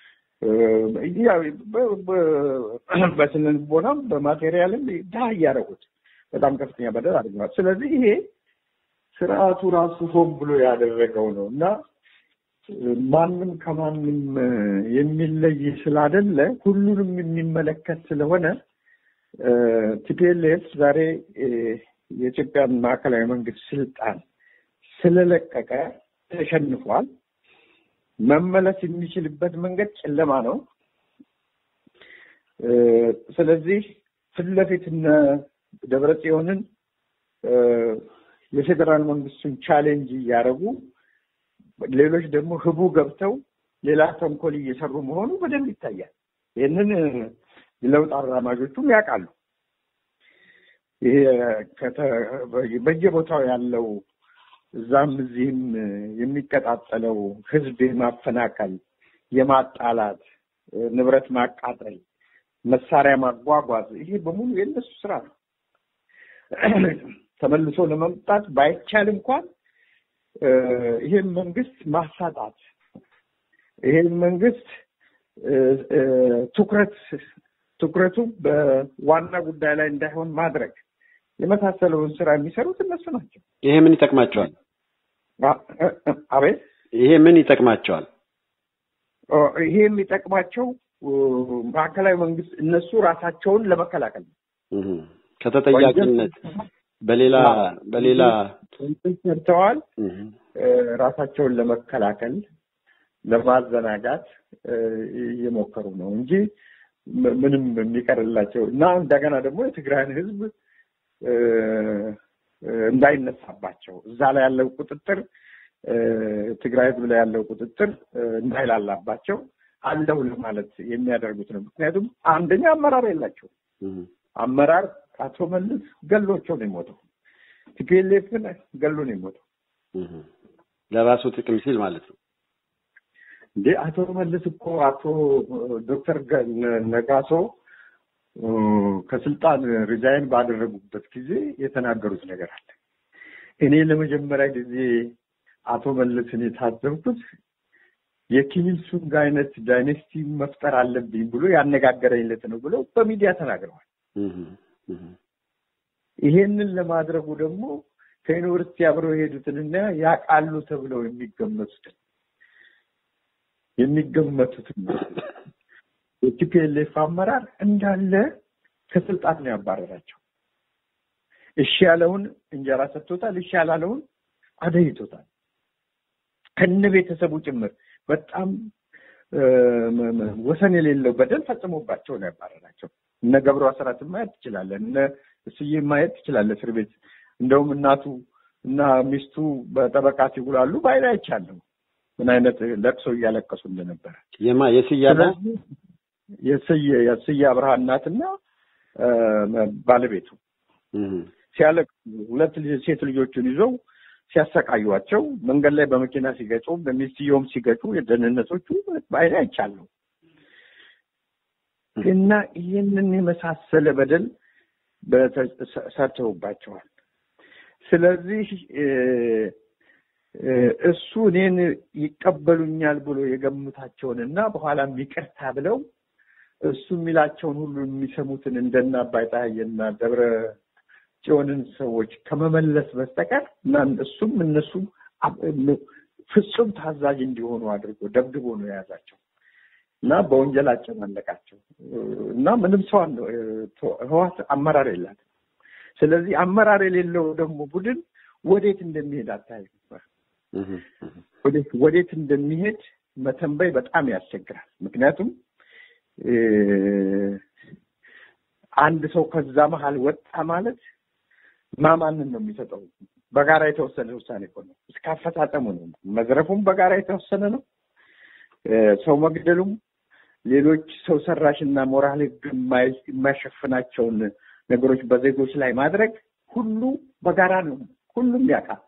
በስነ ልቦናም በማቴሪያልም ድሃ እያደረጉት በጣም ከፍተኛ በደል አድርገዋል። ስለዚህ ይሄ ስርዓቱ ራሱ ሆን ብሎ ያደረገው ነው እና ማንም ከማንም የሚለይ ስላደለ ሁሉንም የሚመለከት ስለሆነ ቲፒኤልኤፍ ዛሬ የኢትዮጵያን ማዕከላዊ መንግስት ስልጣን ስለለቀቀ ተሸንፏል። መመለስ የሚችልበት መንገድ ጨለማ ነው። ስለዚህ ፊት ለፊት እነ ደብረ ጽዮንን የፌዴራል መንግስቱን ቻሌንጅ እያደረጉ ሌሎች ደግሞ ህቡ ገብተው ሌላ ተንኮል እየሰሩ መሆኑ በደንብ ይታያል። ይህንን የለውጥ አራማጆቹም ያውቃሉ። ይሄ በየቦታው ያለው እዛም እዚህም የሚቀጣጠለው ህዝብ የማፈናቀል፣ የማጣላት፣ ንብረት ማቃጠል፣ መሳሪያ ማጓጓዝ ይሄ በሙሉ የእነሱ ስራ ነው። ተመልሶ ለመምጣት ባይቻል እንኳን ይሄን መንግስት ማሳጣት ይሄን መንግስት ትኩረት ትኩረቱ በዋና ጉዳይ ላይ እንዳይሆን ማድረግ የመሳሰለውን ስራ የሚሰሩት እነሱ ናቸው። ይሄ ምን ይጠቅማቸዋል? አቤት ይሄ ምን ይጠቅማቸዋል? ይሄ የሚጠቅማቸው ማዕከላዊ መንግስት እነሱ ራሳቸውን ለመከላከል ነው። ከተጠያቂነት በሌላ በሌላ ሰርተዋል። ራሳቸውን ለመከላከል ለማዘናጋት እየሞከሩ ነው እንጂ ምንም የሚቀርላቸው እና እንደገና ደግሞ የትግራይን ህዝብ እንዳይነሳባቸው እዛ ላይ ያለው ቁጥጥር ትግራይ ህዝብ ላይ ያለው ቁጥጥር እንዳይላላባቸው አለው ለማለት የሚያደርጉት ነው። ምክንያቱም አንደኛ አመራር የላቸው አመራር አቶ መለስ ገሎቸው ነው የሞተው። ቲፒኤልኤፍ ግን ገሎ ነው የሞተው። ለራሱ ጥቅም ሲል ማለት ነው። እንዴ አቶ መለስ እኮ አቶ ዶክተር ነጋሶ ከስልጣን ሪዛይን ባደረጉበት ጊዜ የተናገሩት ነገር አለ። እኔ ለመጀመሪያ ጊዜ አቶ መለስን የታዘብኩት የኪም ኢል ሱንግ አይነት ዳይኔስቲ መፍጠር አለብኝ ብሎ ያነጋገረኝ ዕለት ነው ብለው በሚዲያ ተናግረዋል። ይሄንን ለማድረጉ ደግሞ ከዩኒቨርሲቲ አብረው የሄዱትንና ያውቃሉ ተብለው የሚገመቱትን የሚገመቱትን የቲፒኤልኤፍ አመራር እንዳለ ከስልጣን ነው ያባረራቸው። እሺ ያለውን እንጀራ ሰጥቶታል፣ እሺ ያላለውን አደይቶታል። ከነ ቤተሰቡ ጭምር በጣም ወሰን የሌለው በደል ፈጽሞባቸው ነው ያባረራቸው። እነ ገብሩ አስራትን ማየት ትችላለህ። እነ እስዬ ማየት ትችላለህ እስር ቤት እንደውም እናቱ እና ሚስቱ በጠበቃ ሲጉላሉ ባይላ አይቻለሁ። ምን አይነት ለቅሶ እያለቀሱ እንደነበረ የማ የስያ የስዬ የስዬ አብርሃ እናትና ባለቤቱ ሲያለቅሱ ሁለት ሴት ልጆቹን ይዘው ሲያሰቃዩቸው መንገድ ላይ በመኪና ሲገጩ በሚስትየውም ሲገጩ የደህንነቶቹ በአይኔ አይቻለሁ እና ይህንን የመሳሰለ በደል ሰርተውባቸዋል። ስለዚህ እሱ እኔን ይቀበሉኛል ብሎ የገምታቸውን እና በኋላም ይቅርታ ብለው እሱ የሚላቸውን ሁሉ የሚሰሙትን እንደና አባይ ፀሐዬና ደብረ ጽዮንን ሰዎች ከመመለስ በስተቀር እና እሱም እነሱም ፍጹም ታዛዥ እንዲሆኑ አድርጎ ደብድቦ ነው የያዛቸው እና በወንጀል አጨማለቃቸው እና ምንም ሰው ህዋት አመራር የላትም። ስለዚህ አመራር የሌለው ደግሞ ቡድን ወዴት እንደሚሄድ አታይም። ወዴት እንደሚሄድ መተንበይ በጣም ያስቸግራል። ምክንያቱም አንድ ሰው ከዛ መሀል ወጣ ማለት ማማንን ነው የሚሰጠው? በጋራ የተወሰነ ውሳኔ እኮ ነው። እስከ አፈጻጸሙ ነው። መዝረፉም በጋራ የተወሰነ ነው። ሰው መግደሉም፣ ሌሎች ሰው ሰራሽና ሞራል ህግ የማይሸፍናቸውን ነገሮች በዜጎች ላይ ማድረግ ሁሉ በጋራ ነው። ሁሉም ያውቃል።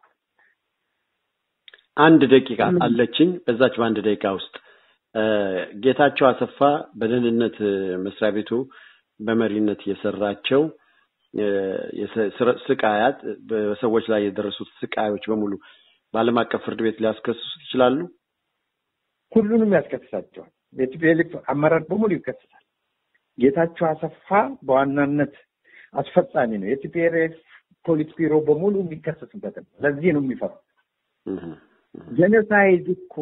አንድ ደቂቃ አለችኝ። በዛች በአንድ ደቂቃ ውስጥ ጌታቸው አሰፋ በደህንነት መስሪያ ቤቱ በመሪነት የሰራቸው ስቃያት በሰዎች ላይ የደረሱት ስቃዮች በሙሉ በዓለም አቀፍ ፍርድ ቤት ሊያስከስሱት ይችላሉ። ሁሉንም ያስከስሳቸዋል። የቲፒኤልኤፍ አመራር በሙሉ ይከስሳል። ጌታቸው አሰፋ በዋናነት አስፈጻሚ ነው። የቲፒኤልኤፍ ፖሊስ ቢሮ በሙሉ የሚከሰስበት ነው። ለዚህ ነው የሚፈሩ። ጄኖሳይድ እኮ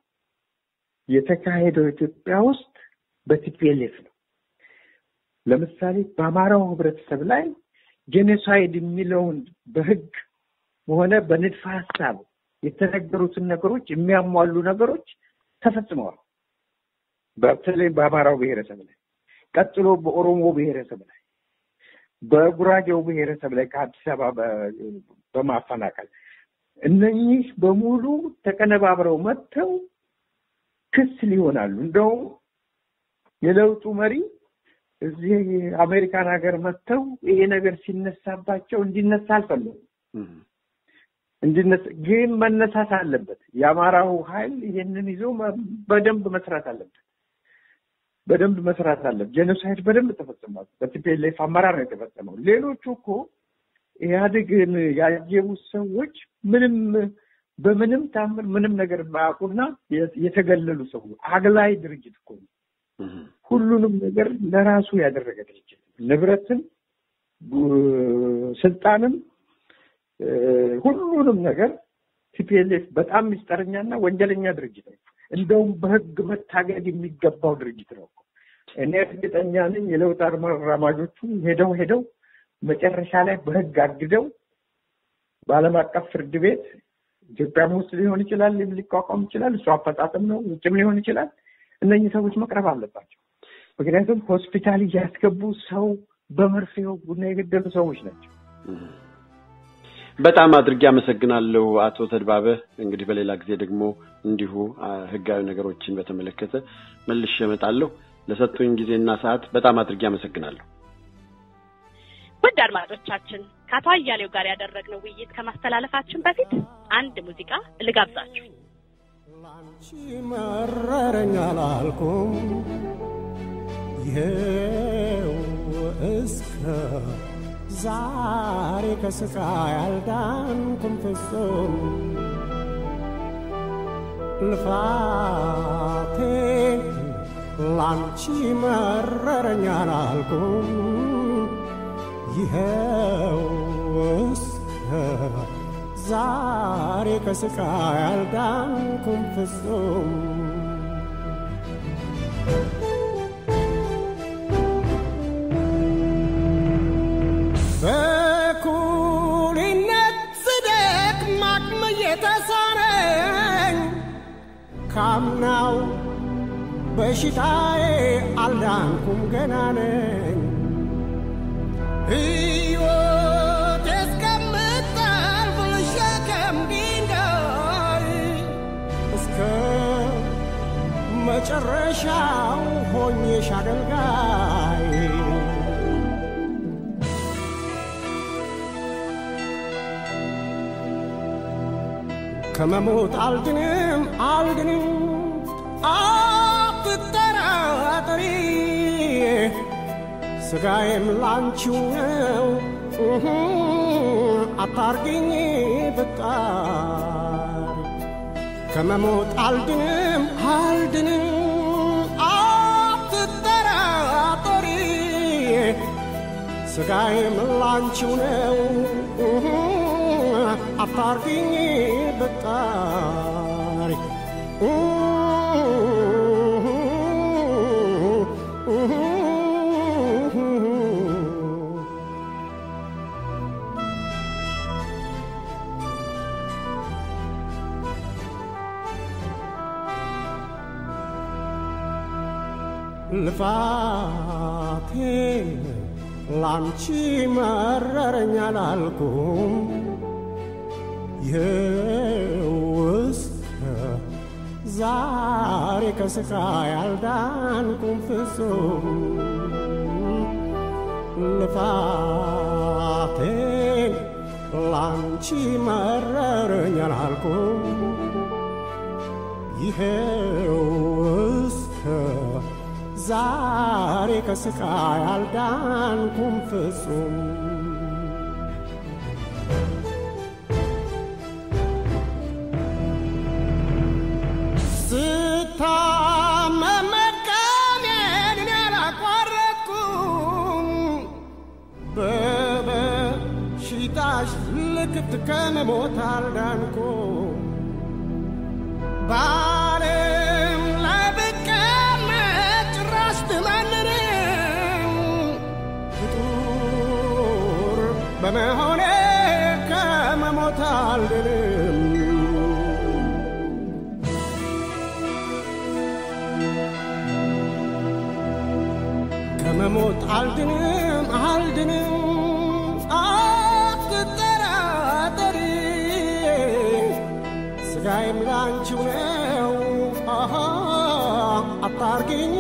የተካሄደው ኢትዮጵያ ውስጥ በቲፒኤልኤፍ ነው። ለምሳሌ በአማራው ህብረተሰብ ላይ ጄኖሳይድ የሚለውን በህግ ሆነ በንድፈ ሀሳብ የተነገሩትን ነገሮች የሚያሟሉ ነገሮች ተፈጽመዋል። በተለይ በአማራው ብሔረሰብ ላይ፣ ቀጥሎ በኦሮሞ ብሔረሰብ ላይ፣ በጉራጌው ብሔረሰብ ላይ ከአዲስ አበባ በማፈናቀል እነኚህ በሙሉ ተቀነባብረው መጥተው ክስ ሊሆናሉ። እንደውም የለውጡ መሪ እዚህ አሜሪካን ሀገር መጥተው ይሄ ነገር ሲነሳባቸው እንዲነሳ አልፈለጉም። እንዲነሳ ግን መነሳት አለበት። የአማራው ኃይል ይሄንን ይዞ በደንብ መስራት አለበት። በደንብ መስራት አለበት። ጄኖሳይድ በደንብ ተፈጽሟል። በቲፒኤልኤፍ አመራር ነው የተፈጸመው። ሌሎቹ እኮ ኢህአዴግን ያጀቡት ሰዎች ምንም በምንም ታምር ምንም ነገር የማያውቁና የተገለሉ ሰዎች አግላይ ድርጅት እኮ ነው። ሁሉንም ነገር ለራሱ ያደረገ ድርጅት ንብረትን፣ ስልጣንም፣ ሁሉንም ነገር ቲፒኤልኤፍ በጣም ሚስጠረኛና ወንጀለኛ ድርጅት ነው። እንደውም በህግ መታገድ የሚገባው ድርጅት ነው። እኔ እርግጠኛ ነኝ የለውጥ አራማጆቹ ሄደው ሄደው መጨረሻ ላይ በህግ አግደው በዓለም አቀፍ ፍርድ ቤት ኢትዮጵያም ውስጥ ሊሆን ይችላል፣ ሊቋቋም ይችላል። እሱ አፈጻጸም ነው፣ ውጭም ሊሆን ይችላል። እነኚህ ሰዎች መቅረብ አለባቸው። ምክንያቱም ሆስፒታል እያስገቡ ሰው በመርፌ ቡና የገደሉ ሰዎች ናቸው። በጣም አድርጌ አመሰግናለሁ አቶ ተድባበ። እንግዲህ በሌላ ጊዜ ደግሞ እንዲሁ ህጋዊ ነገሮችን በተመለከተ መልሼ እመጣለሁ። ለሰጡኝ ጊዜና ሰዓት በጣም አድርጌ አመሰግናለሁ። ውድ አድማጮቻችን ከአቶ አያሌው ጋር ያደረግነው ውይይት ከማስተላለፋችን በፊት አንድ ሙዚቃ ልጋብዛችሁ። ላንቺ መረረኝ አላልኩም ይኸው እስከ ዛሬ ከስቃይ አልዳንኩም ፍጹም ልፋቴ ላንቺ መረረኝ አላልኩም ይኸው እስከ ዛሬ ከስቃይ አልዳንኩም ፍጹም በኩልነት ስደክም አቅም እየተሳነኝ ካምናው በሽታዬ አልዳንኩም ገና ነኝ ሕይወት እስከምታልፍ ልሸከም ድንጋይ እስከ መጨረሻው ሆኜሽ አገልጋይ ከመሞት አልድንም አልድንም አትጠራጠሪ ስጋዬም ላንቺው ነው እህ፣ አታርጊኝ ብጣሪ ከመሞት አልድንም አልድንም አትጠራጠሪ ስጋዬም ላንቺው ነው እህ፣ አታርጊኝ ብጣሪ ልፋቴ ላንቺ መረረኝ አላልኩም ይኸው እስከ ዛሬ ከስቃይ አልዳንኩም ፍጹም ልፋቴ ላንቺ መረረኝ አላልኩም ይኸው እስከ ዛሬ ከስቃይ አልዳንኩም ፍጹም ስታመም መድከሜን እኔ አላቋረጥኩም በበሽታሽ ልክት ከመሞት አልዳንኩም በዓለም ላይ ብቀመጥ ጭራሽ ብመንንም ፍጡር በመሆኔ ከመሞት አልድንም ከመሞት አልድንም አልድንም አትጠራጠሪ ስጋዬም ላንቺው ነው አሃ አታርጊኝ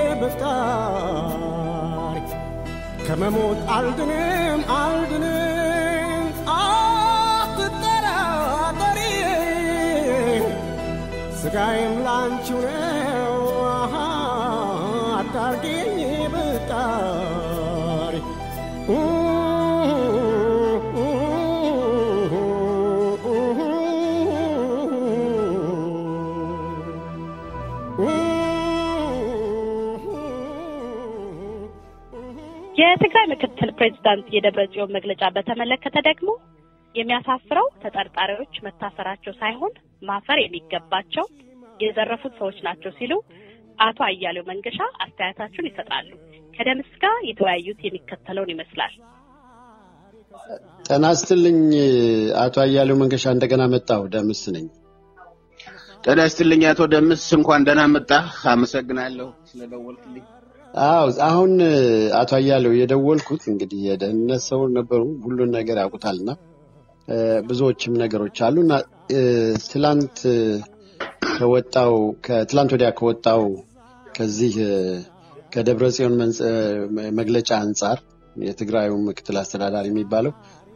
ብጣሪ ከመሞት አልድንም አልድንም አትጠራጠሪ ስጋዬም ላንቺው ነው አሃ አታርጊኝ ብጣሪ የትግራይ ምክትል ፕሬዚዳንት የደብረ ጽዮን መግለጫ በተመለከተ ደግሞ የሚያሳፍረው ተጠርጣሪዎች መታሰራቸው ሳይሆን ማፈር የሚገባቸው የዘረፉት ሰዎች ናቸው ሲሉ አቶ አያሌው መንገሻ አስተያየታቸውን ይሰጣሉ። ከደምስ ጋር የተወያዩት የሚከተለውን ይመስላል። ጤና ይስጥልኝ አቶ አያሌው መንገሻ፣ እንደገና መጣሁ። ደምስ ነኝ። ጤና ይስጥልኝ አቶ ደምስ፣ እንኳን ደህና መጣህ። አመሰግናለሁ ስለደወልክልኝ። አዎ አሁን አቶ አያሌው የደወልኩት እንግዲህ የደህንነት ሰው ነበሩ፣ ሁሉን ነገር ያውቁታልና ብዙዎችም ነገሮች አሉና ትላንት ከወጣው ከትላንት ወዲያ ከወጣው ከዚህ ከደብረ ጽዮን መግለጫ አንጻር የትግራዩ ምክትል አስተዳዳሪ የሚባለው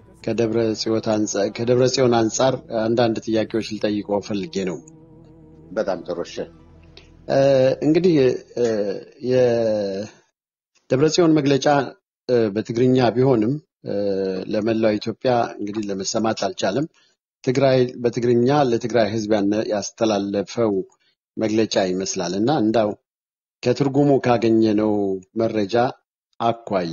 ከደብረ ጽዮን አንጻር አንዳንድ ጥያቄዎች ልጠይቀው ፈልጌ ነው። በጣም ጥሩ። እሺ እንግዲህ የደብረ ጽዮን መግለጫ በትግርኛ ቢሆንም ለመላው ኢትዮጵያ እንግዲህ ለመሰማት አልቻለም። ትግራይ በትግርኛ ለትግራይ ሕዝብ ያስተላለፈው መግለጫ ይመስላል እና እንዳው ከትርጉሙ ካገኘነው መረጃ አኳያ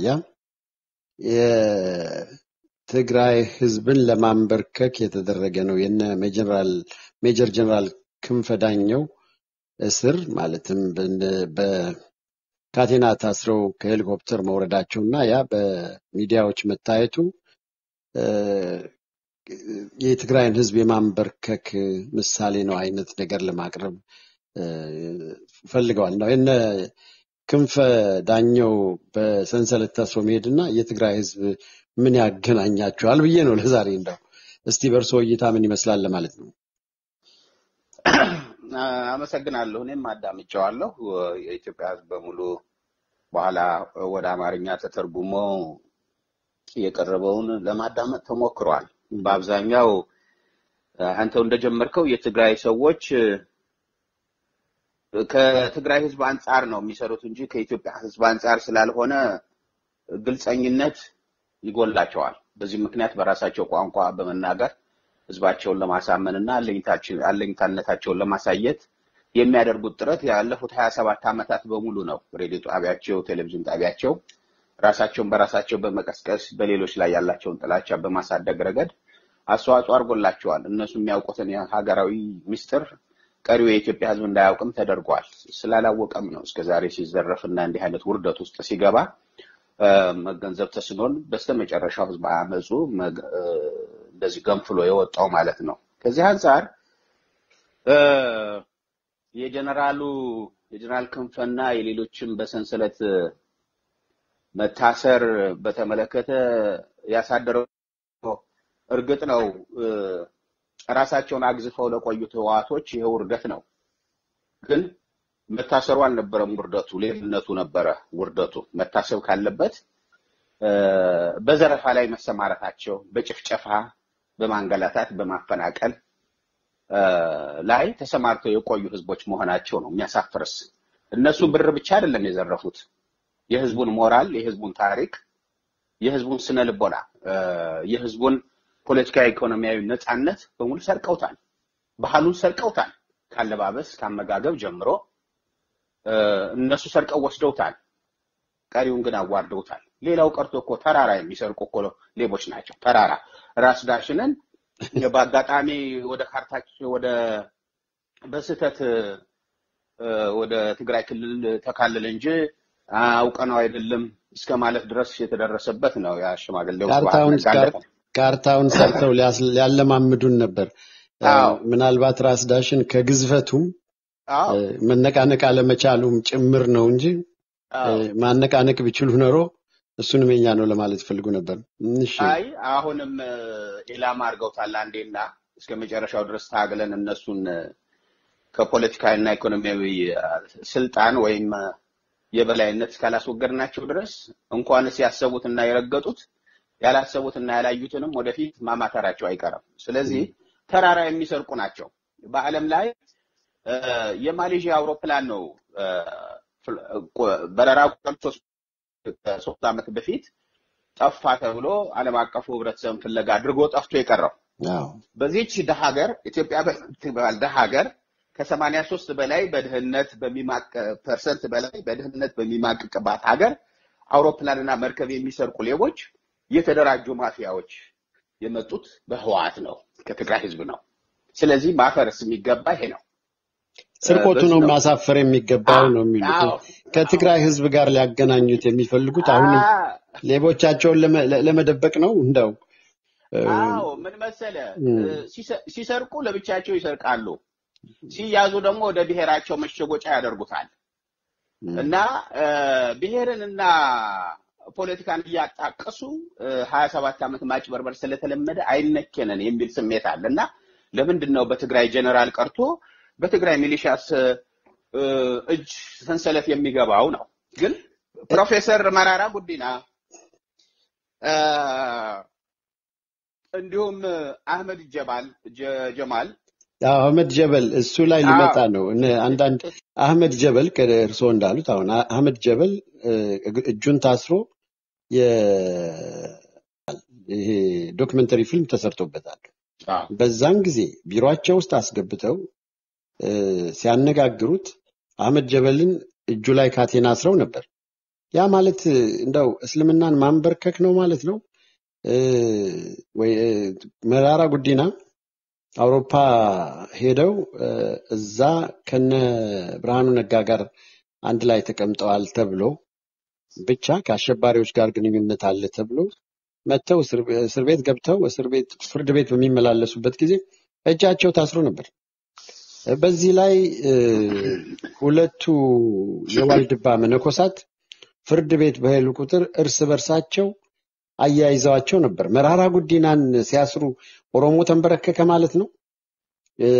የትግራይ ሕዝብን ለማንበርከክ የተደረገ ነው የነ ሜጀር ጀነራል ክንፈ ዳኘው እስር ማለትም በካቴና ታስረው ከሄሊኮፕተር መውረዳቸው እና ያ በሚዲያዎች መታየቱ የትግራይን ህዝብ የማንበርከክ ምሳሌ ነው አይነት ነገር ለማቅረብ ፈልገዋል ነው የነ ክንፈ ዳኘው በሰንሰለት ታስሮ መሄድና የትግራይ ህዝብ ምን ያገናኛቸዋል ብዬ ነው ለዛሬ እንደው እስቲ በእርስዎ እይታ ምን ይመስላል ለማለት ነው። አመሰግናለሁ። እኔም አዳምጨዋለሁ። የኢትዮጵያ ህዝብ በሙሉ በኋላ ወደ አማርኛ ተተርጉሞ የቀረበውን ለማዳመጥ ተሞክሯል። በአብዛኛው አንተው እንደጀመርከው የትግራይ ሰዎች ከትግራይ ህዝብ አንጻር ነው የሚሰሩት እንጂ ከኢትዮጵያ ህዝብ አንጻር ስላልሆነ ግልጸኝነት ይጎላቸዋል። በዚህ ምክንያት በራሳቸው ቋንቋ በመናገር ህዝባቸውን ለማሳመን እና አለኝታነታቸውን ለማሳየት የሚያደርጉት ጥረት ያለፉት ሀያ ሰባት ዓመታት በሙሉ ነው። ሬዲዮ ጣቢያቸው፣ ቴሌቪዥን ጣቢያቸው ራሳቸውን በራሳቸው በመቀስቀስ በሌሎች ላይ ያላቸውን ጥላቻ በማሳደግ ረገድ አስተዋጽኦ አድርጎላቸዋል። እነሱ የሚያውቁትን ሀገራዊ ምስጢር ቀሪው የኢትዮጵያ ህዝብ እንዳያውቅም ተደርጓል። ስላላወቀም ነው እስከዛሬ ሲዘረፍ እና እንዲህ አይነት ውርደት ውስጥ ሲገባ መገንዘብ ተስኖን በስተመጨረሻው ህዝብ አመፁ እንደዚህ ገንፍሎ የወጣው ማለት ነው። ከዚህ አንጻር የጀነራሉ የጀነራል ክንፈና የሌሎችም በሰንሰለት መታሰር በተመለከተ ያሳደረው እርግጥ ነው ራሳቸውን አግዝፈው ለቆዩት ህወሓቶች ይሄ ውርደት ነው። ግን መታሰሩ አልነበረም ውርደቱ፣ ሌልነቱ ነበረ ውርደቱ። መታሰብ ካለበት በዘረፋ ላይ መሰማረታቸው፣ በጭፍጨፋ፣ በማንገላታት፣ በማፈናቀል ላይ ተሰማርተው የቆዩ ህዝቦች መሆናቸው ነው የሚያሳፍርስ። እነሱ ብር ብቻ አይደለም የዘረፉት፣ የህዝቡን ሞራል፣ የህዝቡን ታሪክ፣ የህዝቡን ስነ ልቦና፣ የህዝቡን ፖለቲካዊ፣ ኢኮኖሚያዊ ነፃነት በሙሉ ሰርቀውታል። ባህሉን ሰርቀውታል። ካለባበስ ካመጋገብ ጀምሮ እነሱ ሰርቀው ወስደውታል። ቀሪውን ግን አዋርደውታል። ሌላው ቀርቶ እኮ ተራራ የሚሰርቁ እኮ ሌቦች ናቸው። ተራራ ራስ ዳሽንን በአጋጣሚ ወደ ካርታቸው ወደ በስህተት ወደ ትግራይ ክልል ተካልል እንጂ አውቀነው አይደለም እስከ ማለት ድረስ የተደረሰበት ነው። ያ ሽማግሌው ካርታውን ሰርተው ሊያለማምዱን ነበር። ምናልባት ራስ ዳሽን ከግዝፈቱም መነቃነቅ አለመቻሉም ጭምር ነው እንጂ ማነቃነቅ ቢችሉ ኖሮ እሱንም የኛ ነው ለማለት ፈልጉ ነበር። እሺ አይ አሁንም ኢላማ አድርገውታል። አንዴና እስከ መጨረሻው ድረስ ታግለን እነሱን ከፖለቲካዊና ኢኮኖሚያዊ ስልጣን ወይም የበላይነት እስካላስወገድናቸው ድረስ እንኳንስ ያሰቡትና የረገጡት ያላሰቡትና ያላዩትንም ወደፊት ማማተራቸው አይቀርም። ስለዚህ ተራራ የሚሰርቁ ናቸው። በዓለም ላይ የማሌዥያ አውሮፕላን ነው በረራ ሶስት ዓመት በፊት ጠፋ ተብሎ ዓለም አቀፉ ህብረተሰብ ፍለጋ አድርጎ ጠፍቶ የቀረው በዚህች ደሃ ሀገር ኢትዮጵያ በምትባል ደሃ ሀገር ከሰማንያ ሶስት በላይ በድህነት በሚማቅ ፐርሰንት በላይ በድህነት በሚማቅቅባት ሀገር አውሮፕላንና መርከብ የሚሰርቁ ሌቦች የተደራጁ ማፊያዎች የመጡት በህወሓት ነው፣ ከትግራይ ህዝብ ነው። ስለዚህ ማፈረስ የሚገባ ይሄ ነው። ስርቆቱ ነው ማሳፈር የሚገባው ነው የሚሉት። ከትግራይ ህዝብ ጋር ሊያገናኙት የሚፈልጉት አሁንም ሌቦቻቸውን ለመደበቅ ነው። እንደው አዎ ምን መሰለ፣ ሲሰርቁ ለብቻቸው ይሰርቃሉ፣ ሲያዙ ደግሞ ወደ ብሔራቸው መሸጎጫ ያደርጉታል። እና ብሔርንና ፖለቲካን እያጣቀሱ ሀያ ሰባት ዓመት ማጭበርበር ስለተለመደ አይነኬነን የሚል ስሜት አለ እና ለምንድን ነው በትግራይ ጀነራል ቀርቶ በትግራይ ሚሊሻስ እጅ ሰንሰለት የሚገባው ነው። ግን ፕሮፌሰር መራራ ጉዲና እ፣ እንዲሁም አህመድ ጀባል ጀ- ጀማል አዎ፣ አህመድ ጀበል እሱ ላይ አዎ ሊመጣ ነው። እነ አንዳንድ አህመድ ጀበል እርስዎ እንዳሉት አሁን አ- አህመድ ጀበል እ፣ እግ- እጁን ታስሮ የ- ይሄ ዶክመንተሪ ፊልም ተሰርቶበታል። አዎ በዛን ጊዜ ቢሮአቸው ውስጥ አስገብተው እ፣ ሲያነጋግሩት አህመድ ጀበልን እጁ ላይ ካቴና አስረው ነበር። ያ ማለት እ፣ እንደው እስልምናን ማንበርከክ ነው ማለት ነው እ፣ ወይ እ፣ መራራ ጉዲና አውሮፓ ሄደው እ፣ እዛ ከነ ብርሃኑ ነጋ ጋር አንድ ላይ ተቀምጠዋል ተብሎ ብቻ ከአሸባሪዎች ጋር ግንኙነት አለ ተብሎ መጥተው እስር እስር ቤት ገብተው እስር ቤት ፍርድ ቤት በሚመላለሱበት ጊዜ እጃቸው ታስሮ ነበር። በዚህ ላይ እ፣ ሁለቱ የዋልድባ መነኮሳት ፍርድ ቤት በሄዱ ቁጥር እርስ በርሳቸው አያይዘዋቸው ነበር። መራራ ጉዲናን ሲያስሩ ኦሮሞ ተንበረከከ ማለት ነው። እ፣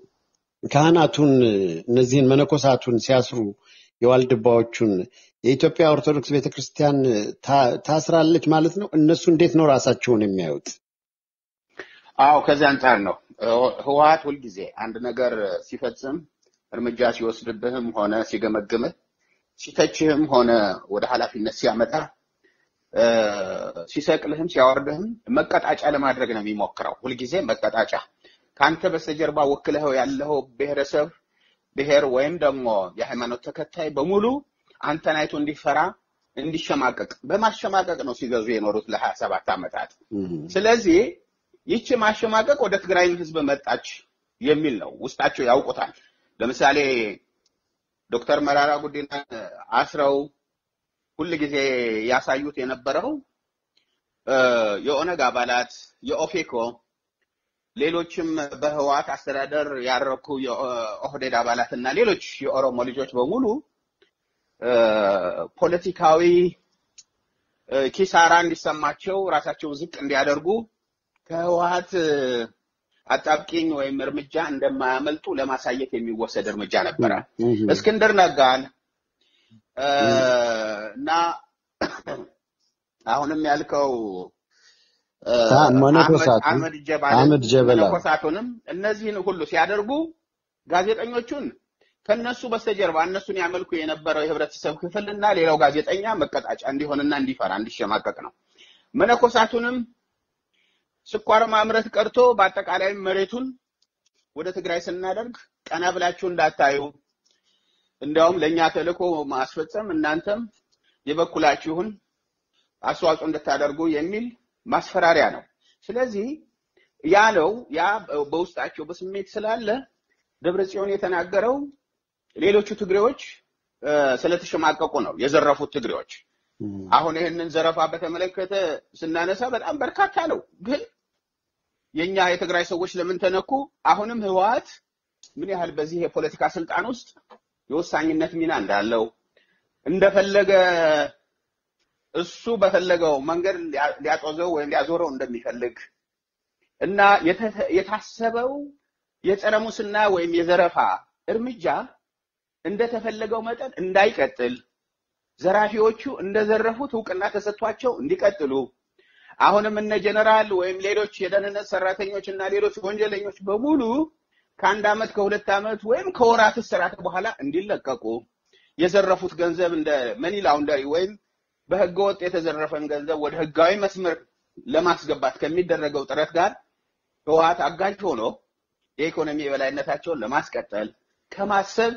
ካህናቱን እነዚህን መነኮሳቱን ሲያስሩ የዋልድባዎቹን የኢትዮጵያ ኦርቶዶክስ ቤተክርስቲያን ታ- ታስራለች ማለት ነው። እነሱ እንዴት ነው ራሳቸውን የሚያዩት? አዎ ከዚህ አንጻር ነው ህ- ህወሓት ሁልጊዜ አንድ ነገር ሲፈጽም እርምጃ ሲወስድብህም ሆነ ሲገመግምህ ሲተችህም ሆነ ወደ ኃላፊነት ሲያመጣ እ፣ ሲሰቅልህም ሲያወርድህም መቀጣጫ ለማድረግ ነው የሚሞክረው። ሁልጊዜ መቀጣጫ ከአንተ በስተጀርባ ወክለኸው ያለው ብሔረሰብ ብሔር ወይም ደግሞ የሃይማኖት ተከታይ በሙሉ አንተን አይቶ እንዲፈራ እንዲሸማቀቅ በማሸማቀቅ ነው ሲገዙ የኖሩት ለሀያ ሰባት ዓመታት። እም፣ ስለዚህ ይቺ ማሸማቀቅ ወደ ትግራይም ህዝብ መጣች የሚል ነው። ውስጣቸው ያውቁታል። ለምሳሌ ዶክተር መራራ ጉዲናን አስረው ሁል ጊዜ ያሳዩት የነበረው እ፣ የኦነግ አባላት የኦፌኮ ሌሎችም በህወሓት አስተዳደር ያረኩ የኦህዴድ አባላት እና ሌሎች የኦሮሞ ልጆች በሙሉ እ፣ ፖለቲካዊ እ፣ ኪሳራ እንዲሰማቸው ራሳቸው ዝቅ እንዲያደርጉ ከህወሓት እ፣ አጣብቂኝ ወይም እርምጃ እንደማያመልጡ ለማሳየት የሚወሰድ እርምጃ ነበረ። እም፣ እስክንድር ነጋን እ፣ እና አሁንም ያልከው እ፣ ታ- አህመድ መነኮሳቱ አህመድ ጀባልን አህመድ ጀበላ መነኮሳቱንም እነዚህን ሁሉ ሲያደርጉ ጋዜጠኞቹን ከነሱ በስተጀርባ እነሱን ያመልኩ የነበረው የህብረተሰብ ክፍል እና ሌላው ጋዜጠኛ መቀጣጫ እንዲሆንና እንዲፈራ እንዲሸማቀቅ ነው። መነኮሳቱንም ስኳር ማምረት ቀርቶ በአጠቃላይ መሬቱን ወደ ትግራይ ስናደርግ ቀና ብላችሁ እንዳታዩ፣ እንዲያውም ለእኛ ተልእኮ ማስፈጸም እናንተም የበኩላችሁን አስተዋጽኦ እንድታደርጉ የሚል ማስፈራሪያ ነው። ስለዚህ ያ ነው ያ በውስጣቸው በስሜት ስላለ ደብረ ጽዮን የተናገረው ሌሎቹ ትግሬዎች እ፣ ስለተሸማቀቁ ነው የዘረፉት ትግሬዎች። እም፣ አሁን ይህንን ዘረፋ በተመለከተ ስናነሳ በጣም በርካታ ነው። ግን የኛ የትግራይ ሰዎች ለምን ተነኩ? አሁንም ህወሓት ምን ያህል በዚህ የፖለቲካ ስልጣን ውስጥ የወሳኝነት ሚና እንዳለው እንደፈለገ እሱ በፈለገው መንገድ ሊያ- ሊያጦዘው ወይም ሊያዞረው እንደሚፈልግ እና የተ- የታሰበው የጸረ ሙስና ወይም የዘረፋ እርምጃ እንደተፈለገው መጠን እንዳይቀጥል ዘራፊዎቹ እንደዘረፉት እውቅና ተሰጥቷቸው እንዲቀጥሉ አሁንም እነ ጀነራል ወይም ሌሎች የደህንነት ሰራተኞች እና ሌሎች ወንጀለኞች በሙሉ ከአንድ ዓመት ከሁለት ዓመት ወይም ከወራት እስራት በኋላ እንዲለቀቁ የዘረፉት ገንዘብ እንደ መኒ ላውንደሪ ወይም በህገ ወጥ የተዘረፈን ገንዘብ ወደ ህጋዊ መስመር ለማስገባት ከሚደረገው ጥረት ጋር ህወሓት አጋዥ ሆኖ የኢኮኖሚ የበላይነታቸውን ለማስቀጠል ከማሰብ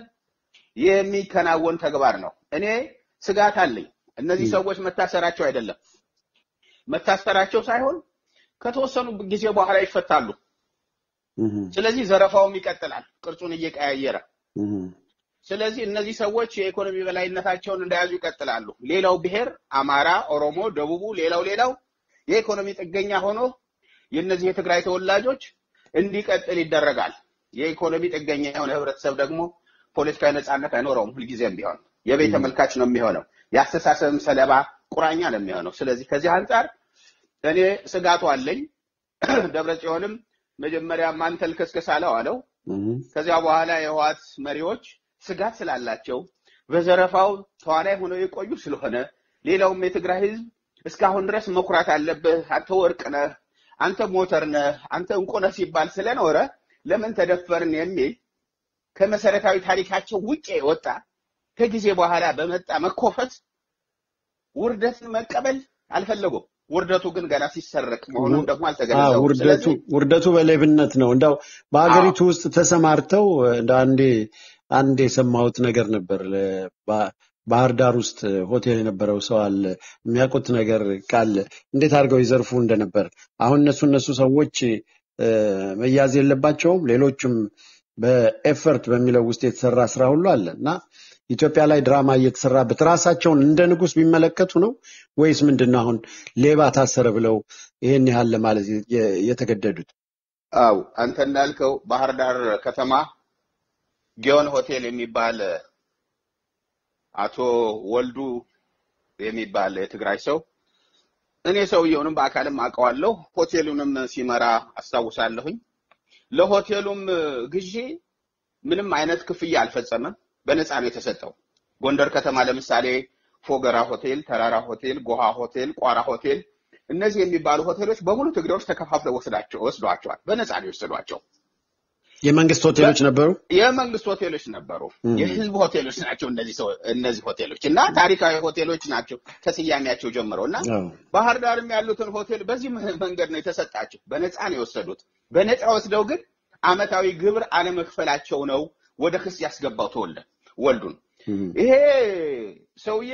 የሚከናወን ተግባር ነው። እኔ ስጋት አለኝ። እነዚህ እም፣ ሰዎች መታሰራቸው አይደለም መታሰራቸው ሳይሆን ከተወሰኑ ጊዜ በኋላ ይፈታሉ። እም፣ ስለዚህ ዘረፋውም ይቀጥላል ቅርጹን እየቀያየረ። እም፣ ስለዚህ እነዚህ ሰዎች የኢኮኖሚ በላይነታቸውን እንደያዙ ይቀጥላሉ። ሌላው ብሔር አማራ፣ ኦሮሞ፣ ደቡቡ፣ ሌላው ሌላው የኢኮኖሚ ጥገኛ ሆኖ የእነዚህ የትግራይ ተወላጆች እንዲቀጥል ይደረጋል። የኢኮኖሚ ጥገኛ የሆነ ህብረተሰብ ደግሞ ፖለቲካዊ ነጻነት አይኖረውም። ሁልጊዜም ቢሆን የቤት እም፣ ተመልካች ነው የሚሆነው። የአስተሳሰብም ሰለባ ቁራኛ ነው የሚሆነው። ስለዚህ ከዚህ አንጻር እኔ ስጋቱ አለኝ። ደብረ ጽዮንም መጀመሪያ ማን ተልከስከስ አለው አለው። እም፣ ከዚያ በኋላ የህወሓት መሪዎች ስጋት ስላላቸው በዘረፋው ተዋናይ ሆነው የቆዩ ስለሆነ ሌላውም የትግራይ ህዝብ እስካሁን ድረስ መኩራት አለብህ፣ አንተ ወርቅ ነህ፣ አንተ ሞተር ነህ፣ አንተ እንቁ ነህ ሲባል ስለኖረ ለምን ተደፈርን የሚል ከመሰረታዊ ታሪካቸው ውጭ የወጣ ከጊዜ በኋላ በመጣ መኮፈት ውርደትን መቀበል አልፈለጉም። ውርደቱ ግን ገና ሲሰረቅ መሆኑን ደግሞ አዎ፣ አልተገነዘቡም። ውርደቱ ስለዚህ ውርደቱ በሌብነት ነው። እንዳው አዎ በሀገሪቱ ውስጥ ተሰማርተው እንደ አንዴ አንድ የሰማሁት ነገር ነበር። ለ- ባ- ባህር ዳር ውስጥ ሆቴል የነበረው ሰው አለ የሚያውቁት ነገር ካለ እንዴት አድርገው ይዘርፉ እንደነበር። አሁን እነሱ እነሱ ሰዎች እ፣ መያዝ የለባቸውም። ሌሎችም በኤፈርት በሚለው ውስጥ የተሰራ ስራ ሁሉ አለ እና ኢትዮጵያ ላይ ድራማ እየተሰራበት ራሳቸውን እንደ ንጉሥ ቢመለከቱ ነው ወይስ ምንድን ነው? አሁን ሌባ ታሰረ ብለው ይሄን ያህል ለማለት የ- የተገደዱት? አው አንተ እንዳልከው ባህር ዳር ከተማ ጊዮን ሆቴል የሚባል አቶ ወልዱ የሚባል የትግራይ ሰው እኔ ሰውየውንም በአካልም አውቀዋለሁ። ሆቴሉንም ሲመራ አስታውሳለሁኝ። ለሆቴሉም ግዢ ምንም አይነት ክፍያ አልፈጸመም። በነፃ ነው የተሰጠው። ጎንደር ከተማ ለምሳሌ ፎገራ ሆቴል፣ ተራራ ሆቴል፣ ጎሃ ሆቴል፣ ቋራ ሆቴል እነዚህ የሚባሉ ሆቴሎች በሙሉ ትግሬዎች ተከፋፍለው ወስዳቸው ወስዷቸዋል። በነፃ ነው የወሰዷቸው። የመንግስት ሆቴሎች ነበሩ። የመንግስት ሆቴሎች ነበሩ። እም፣ የህዝብ ሆቴሎች ናቸው እነዚህ ሰው እነዚህ ሆቴሎች እና ታሪካዊ ሆቴሎች ናቸው ከስያሜያቸው ጀምሮ እና አዎ። ባህር ዳርም ያሉትን ሆቴል በዚህ መ- መንገድ ነው የተሰጣቸው። በነፃ ነው የወሰዱት። በነፃ ወስደው ግን አመታዊ ግብር አለመክፈላቸው ነው ወደ ክስ ያስገባው ተወልደ ወልዱን። እም፣ ይሄ ሰውዬ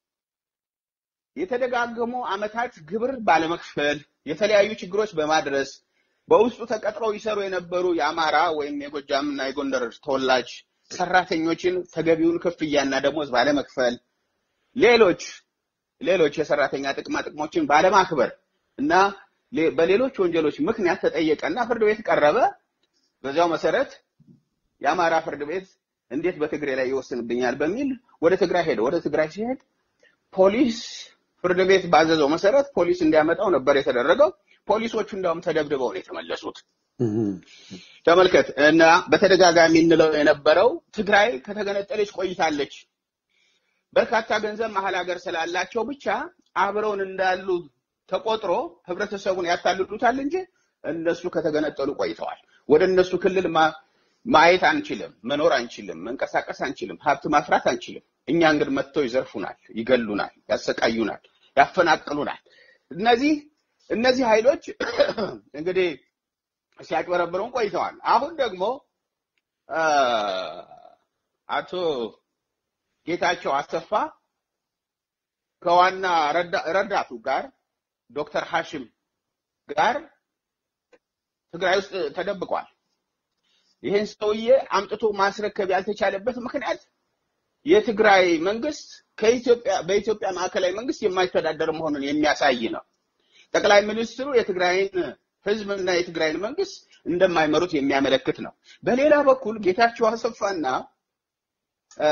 የተደጋገሙ አመታት ግብር ባለመክፈል የተለያዩ ችግሮች በማድረስ በውስጡ ተቀጥረው ይሰሩ የነበሩ የአማራ ወይም የጎጃም እና የጎንደር ተወላጅ ሰራተኞችን ተገቢውን ክፍያና ደሞዝ ባለመክፈል ሌሎች ሌሎች የሰራተኛ ጥቅማ ጥቅሞችን ባለማክበር እና ሌ- በሌሎች ወንጀሎች ምክንያት ተጠየቀና ፍርድ ቤት ቀረበ። በዚያው መሰረት የአማራ ፍርድ ቤት እንዴት በትግሬ ላይ ይወስንብኛል በሚል ወደ ትግራይ ሄደ። ወደ ትግራይ ሲሄድ ፖሊስ ፍርድ ቤት ባዘዘው መሰረት ፖሊስ እንዲያመጣው ነበር የተደረገው። ፖሊሶቹ እንዳውም ተደብድበው ነው የተመለሱት። እም፣ ተመልከት እና በተደጋጋሚ እንለው የነበረው ትግራይ ከተገነጠለች ቆይታለች። በርካታ ገንዘብ መሀል ሀገር ስላላቸው ብቻ አብረውን እንዳሉ ተቆጥሮ ህብረተሰቡን ያታልሉታል እንጂ እነሱ ከተገነጠሉ ቆይተዋል። ወደ እነሱ ክልል ማ- ማየት አንችልም፣ መኖር አንችልም፣ መንቀሳቀስ አንችልም፣ ሀብት ማፍራት አንችልም። እኛ እንግዲህ መጥተው ይዘርፉናል፣ ይገሉናል፣ ያሰቃዩናል፣ ያፈናቅሉናል። እነዚህ እነዚህ ኃይሎች እንግዲህ ሲያጭበረብሩን ቆይተዋል። አሁን ደግሞ አ፣ አቶ ጌታቸው አሰፋ ከዋና ረዳ- ረዳቱ ጋር ዶክተር ሐሽም ጋር ትግራይ ውስጥ ተደብቋል። ይህን ሰውዬ አምጥቶ ማስረከብ ያልተቻለበት ምክንያት የትግራይ መንግስት ከኢትዮጵያ በኢትዮጵያ ማዕከላዊ መንግስት የማይተዳደር መሆኑን የሚያሳይ ነው። ጠቅላይ ሚኒስትሩ የትግራይን ህዝብና የትግራይን መንግስት እንደማይመሩት የሚያመለክት ነው። በሌላ በኩል ጌታቸው አሰፋና አ፣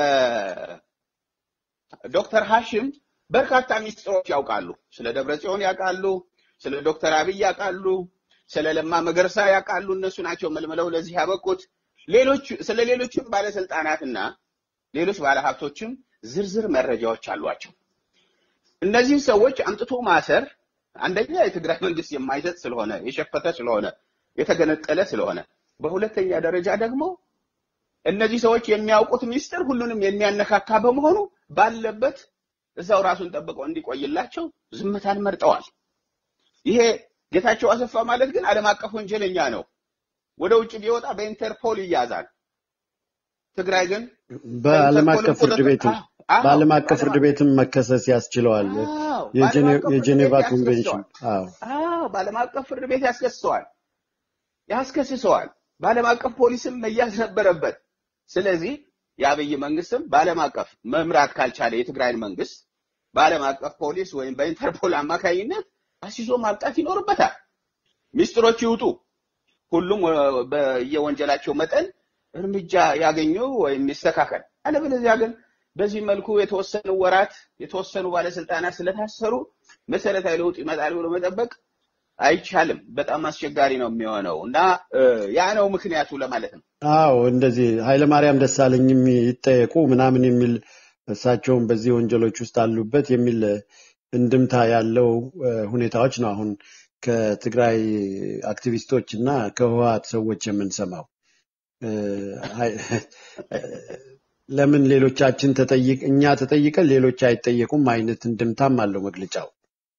ዶክተር ሐሽም በርካታ ሚስጥሮች ያውቃሉ። ስለ ደብረ ጽዮን ያውቃሉ፣ ስለ ዶክተር አብይ ያውቃሉ፣ ስለ ለማ መገርሳ ያውቃሉ። እነሱ ናቸው መልምለው ለዚህ ያበቁት። ሌሎች ስለ ሌሎችም ባለስልጣናትና ሌሎች ባለሀብቶችም ዝርዝር መረጃዎች አሏቸው። እነዚህን ሰዎች አምጥቶ ማሰር አንደኛ የትግራይ መንግስት የማይሰጥ ስለሆነ የሸፈተ ስለሆነ የተገነጠለ ስለሆነ፣ በሁለተኛ ደረጃ ደግሞ እነዚህ ሰዎች የሚያውቁት ሚስጥር ሁሉንም የሚያነካካ በመሆኑ ባለበት እዛው ራሱን ጠብቀው እንዲቆይላቸው ዝምታን መርጠዋል። ይሄ ጌታቸው አሰፋ ማለት ግን ዓለም አቀፍ ወንጀለኛ ነው። ወደ ውጭ ቢወጣ በኢንተርፖል ይያዛል። ትግራይ ግን በዓለም በኢንተርፖልም አቀፍ ፍርድ ቁጥጥር ቤትም አዎ፣ አዎ፣ በዓለም አቀፍ በዓለም ፍርድ ቤትም መከሰስ ያስችለዋል። አዎ፣ በዓለም የጄኔ- አቀፍ ፍርድ ቤት የጄኔቫ ኮንቬንሽን ያስከስሰዋል። አዎ አዎ፣ በዓለም አቀፍ ፍርድ ቤት ያስከስሰዋል ያስከስሰዋል። በዓለም አቀፍ ፖሊስም መያዝ ነበረበት። ስለዚህ የአብይ መንግስትም በዓለም አቀፍ መምራት ካልቻለ የትግራይን መንግስት በዓለም አቀፍ ፖሊስ ወይም በኢንተርፖል አማካኝነት አሲሶ ማብቃት ይኖርበታል። ሚስጥሮች ይውጡ፣ ሁሉም ወ- በየወንጀላቸው መጠን እርምጃ ያገኙ ወይም ይስተካከል። አለበለዚያ ግን በዚህ መልኩ የተወሰኑ ወራት የተወሰኑ ባለስልጣናት ስለታሰሩ መሰረታዊ ለውጥ ይመጣል ብሎ መጠበቅ አይቻልም። በጣም አስቸጋሪ ነው የሚሆነው እና እ፣ ያ ነው ምክንያቱ ለማለት ነው። አዎ እንደዚህ ኃይለማርያም ደሳለኝም ይጠየቁ ምናምን የሚል እሳቸውም በዚህ ወንጀሎች ውስጥ አሉበት የሚል እንድምታ ያለው ሁኔታዎች ነው አሁን ከትግራይ አክቲቪስቶች እና ከህወሀት ሰዎች የምንሰማው። ለምን ሌሎቻችን ተጠይቅ እኛ ተጠይቀን ሌሎች አይጠየቁም አይነት እንድምታም አለው መግለጫው።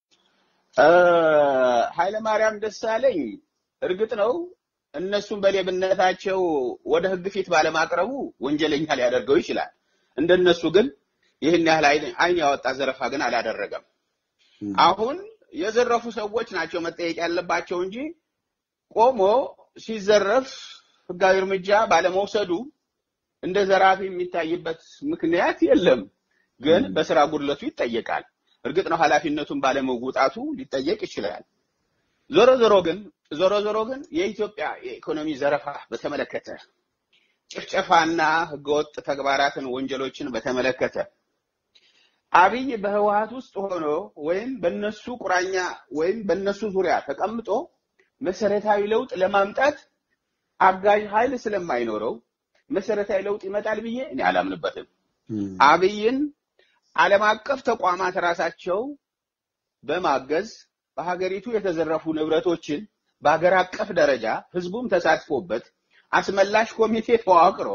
ኃይለማርያም ደሳለኝ እርግጥ ነው እነሱን በሌብነታቸው ወደ ህግ ፊት ባለማቅረቡ ወንጀለኛ ሊያደርገው ይችላል። እንደነሱ ግን ይህን ያህል አይን ያወጣ ዘረፋ ግን አላደረገም። አሁን የዘረፉ ሰዎች ናቸው መጠየቅ ያለባቸው እንጂ ቆሞ ሲዘረፍ ህጋዊ እርምጃ ባለመውሰዱ እንደ ዘራፊ የሚታይበት ምክንያት የለም። ግን በስራ ጉድለቱ ይጠየቃል። እርግጥ ነው ኃላፊነቱን ባለመውጣቱ ሊጠየቅ ይችላል። ዞሮ ዞሮ ግን ዞሮ ዞሮ ግን የኢትዮጵያ የኢኮኖሚ ዘረፋ በተመለከተ ጭፍጨፋና ህገወጥ ተግባራትን ወንጀሎችን በተመለከተ አብይ በህወሀት ውስጥ ሆኖ ወይም በነሱ ቁራኛ ወይም በነሱ ዙሪያ ተቀምጦ መሰረታዊ ለውጥ ለማምጣት አጋዥ ኃይል ስለማይኖረው መሰረታዊ ለውጥ ይመጣል ብዬ እኔ አላምንበትም። አብይን ዓለም አቀፍ ተቋማት ራሳቸው በማገዝ በሀገሪቱ የተዘረፉ ንብረቶችን በሀገር አቀፍ ደረጃ ህዝቡም ተሳትፎበት አስመላሽ ኮሚቴ ተዋቅሮ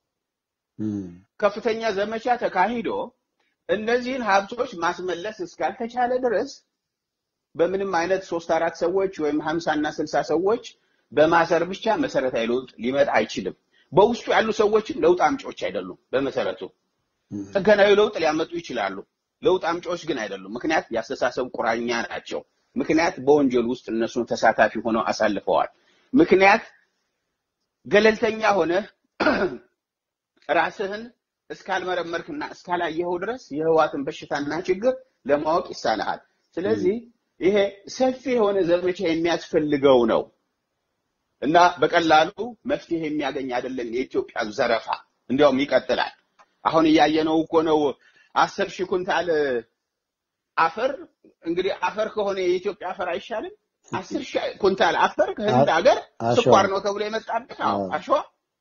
ከፍተኛ ዘመቻ ተካሂዶ እነዚህን ሀብቶች ማስመለስ እስካልተቻለ ድረስ በምንም አይነት ሶስት አራት ሰዎች ወይም ሀምሳ እና ስልሳ ሰዎች በማሰር ብቻ መሰረታዊ ለውጥ ሊመጣ አይችልም። በውስጡ ያሉ ሰዎችም ለውጥ አምጪዎች አይደሉም። በመሰረቱ ጥገናዊ ለውጥ ሊያመጡ ይችላሉ። ለውጥ አምጪዎች ግን አይደሉም። ምክንያት የአስተሳሰብ ቁራኛ ናቸው። ምክንያት በወንጀል ውስጥ እነሱን ተሳታፊ ሆነው አሳልፈዋል። ምክንያት ገለልተኛ ሆነ ራስህን እስካልመረመርክና እስካላየኸው ድረስ የህዋትን በሽታና ችግር ለማወቅ ይሳንሃል። ስለዚህ ይሄ ሰፊ የሆነ ዘመቻ የሚያስፈልገው ነው እና በቀላሉ መፍትሄ የሚያገኝ አይደለም። የኢትዮጵያ ዘረፋ እንዲያውም ይቀጥላል። አሁን እያየነው እኮ ነው። አስር ሺህ ኩንታል አፈር እንግዲህ አፈር ከሆነ የኢትዮጵያ አፈር አይሻልም? አስር ሺህ ኩንታል አፈር ከህንድ ሀገር ስኳር ነው ተብሎ የመጣበት አሸዋ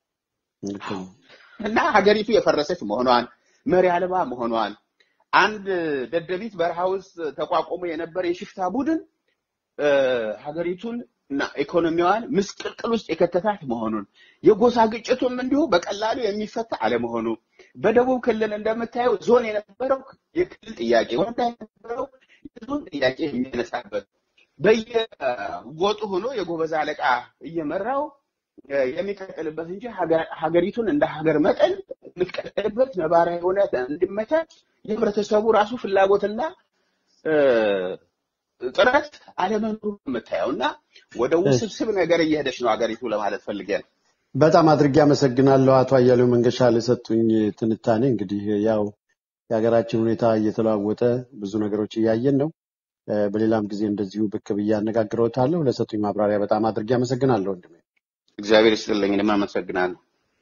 እና ሀገሪቱ የፈረሰች መሆኗን መሪ አልባ መሆኗን አንድ ደደቢት በረሃ ውስጥ ተቋቁሞ የነበረ የሽፍታ ቡድን ሀገሪቱን እና ኢኮኖሚዋን ምስቅልቅል ውስጥ የከተታት መሆኑን የጎሳ ግጭቱም እንዲሁ በቀላሉ የሚፈታ አለመሆኑ በደቡብ ክልል እንደምታየው ዞን የነበረው የክልል ጥያቄ ወረዳ የነበረው የዞን ጥያቄ የሚያነሳበት በየጎጡ ሆኖ የጎበዝ አለቃ እየመራው የሚቀጥልበት እንጂ ሀገሪቱን እንደ ሀገር መጠን የምትቀጥልበት ነባራዊ ሁኔታ እንዲመቻች የህብረተሰቡ ራሱ ፍላጎትና ጥረት አለመኖሩ የምታየው እና ወደ ውስብስብ ነገር እየሄደች ነው ሀገሪቱ ለማለት ፈልጌ ነው። በጣም አድርጌ አመሰግናለሁ አቶ አያሌው መንገሻ ለሰጡኝ ትንታኔ። እንግዲህ ያው የሀገራችን ሁኔታ እየተለዋወጠ ብዙ ነገሮች እያየን ነው። በሌላም ጊዜ እንደዚሁ ብቅ ብዬ አነጋግረውታለሁ። ለሰጡኝ ማብራሪያ በጣም አድርጌ አመሰግናለሁ ወንድሜ። እግዚአብሔር ይስጥልኝ። እኔም አመሰግናለሁ።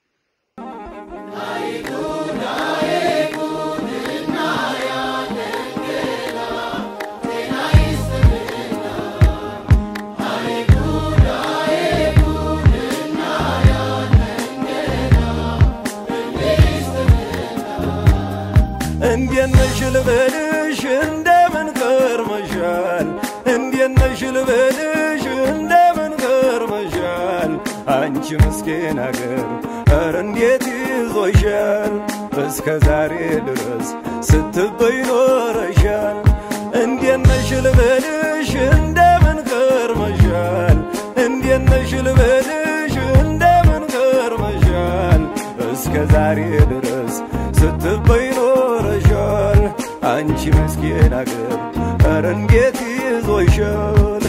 እንዴት ነሽ ልበልሽ እንደምን ከርመሻል? እንዴት ነሽ ልበልሽ እንደምን ከርመሻል? አንቺ ምስኪን አገር ኧረ እንዴት ይዞሻል? እስከ ዛሬ ድረስ ስትበይ ኖረሻል። እንዴት ነሽ ልበልሽ እንደምን ከርመሻል? እንዴት ነሽ ልበልሽ እንደምን ከርመሻል? እስከ ዛሬ ድረስ ስትበይ ኖረሻል። አንቺ ምስኪን አገር ኧረ እንዴት ይዞሻል?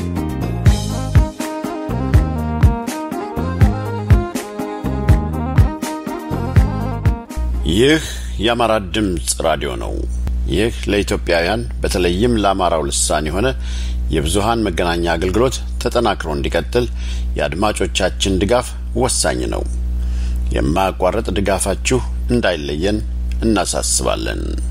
ይህ የአማራ ድምፅ ራዲዮ ነው። ይህ ለኢትዮጵያውያን በተለይም ለአማራው ልሳን የሆነ የብዙሃን መገናኛ አገልግሎት ተጠናክሮ እንዲቀጥል የአድማጮቻችን ድጋፍ ወሳኝ ነው። የማያቋርጥ ድጋፋችሁ እንዳይለየን እናሳስባለን።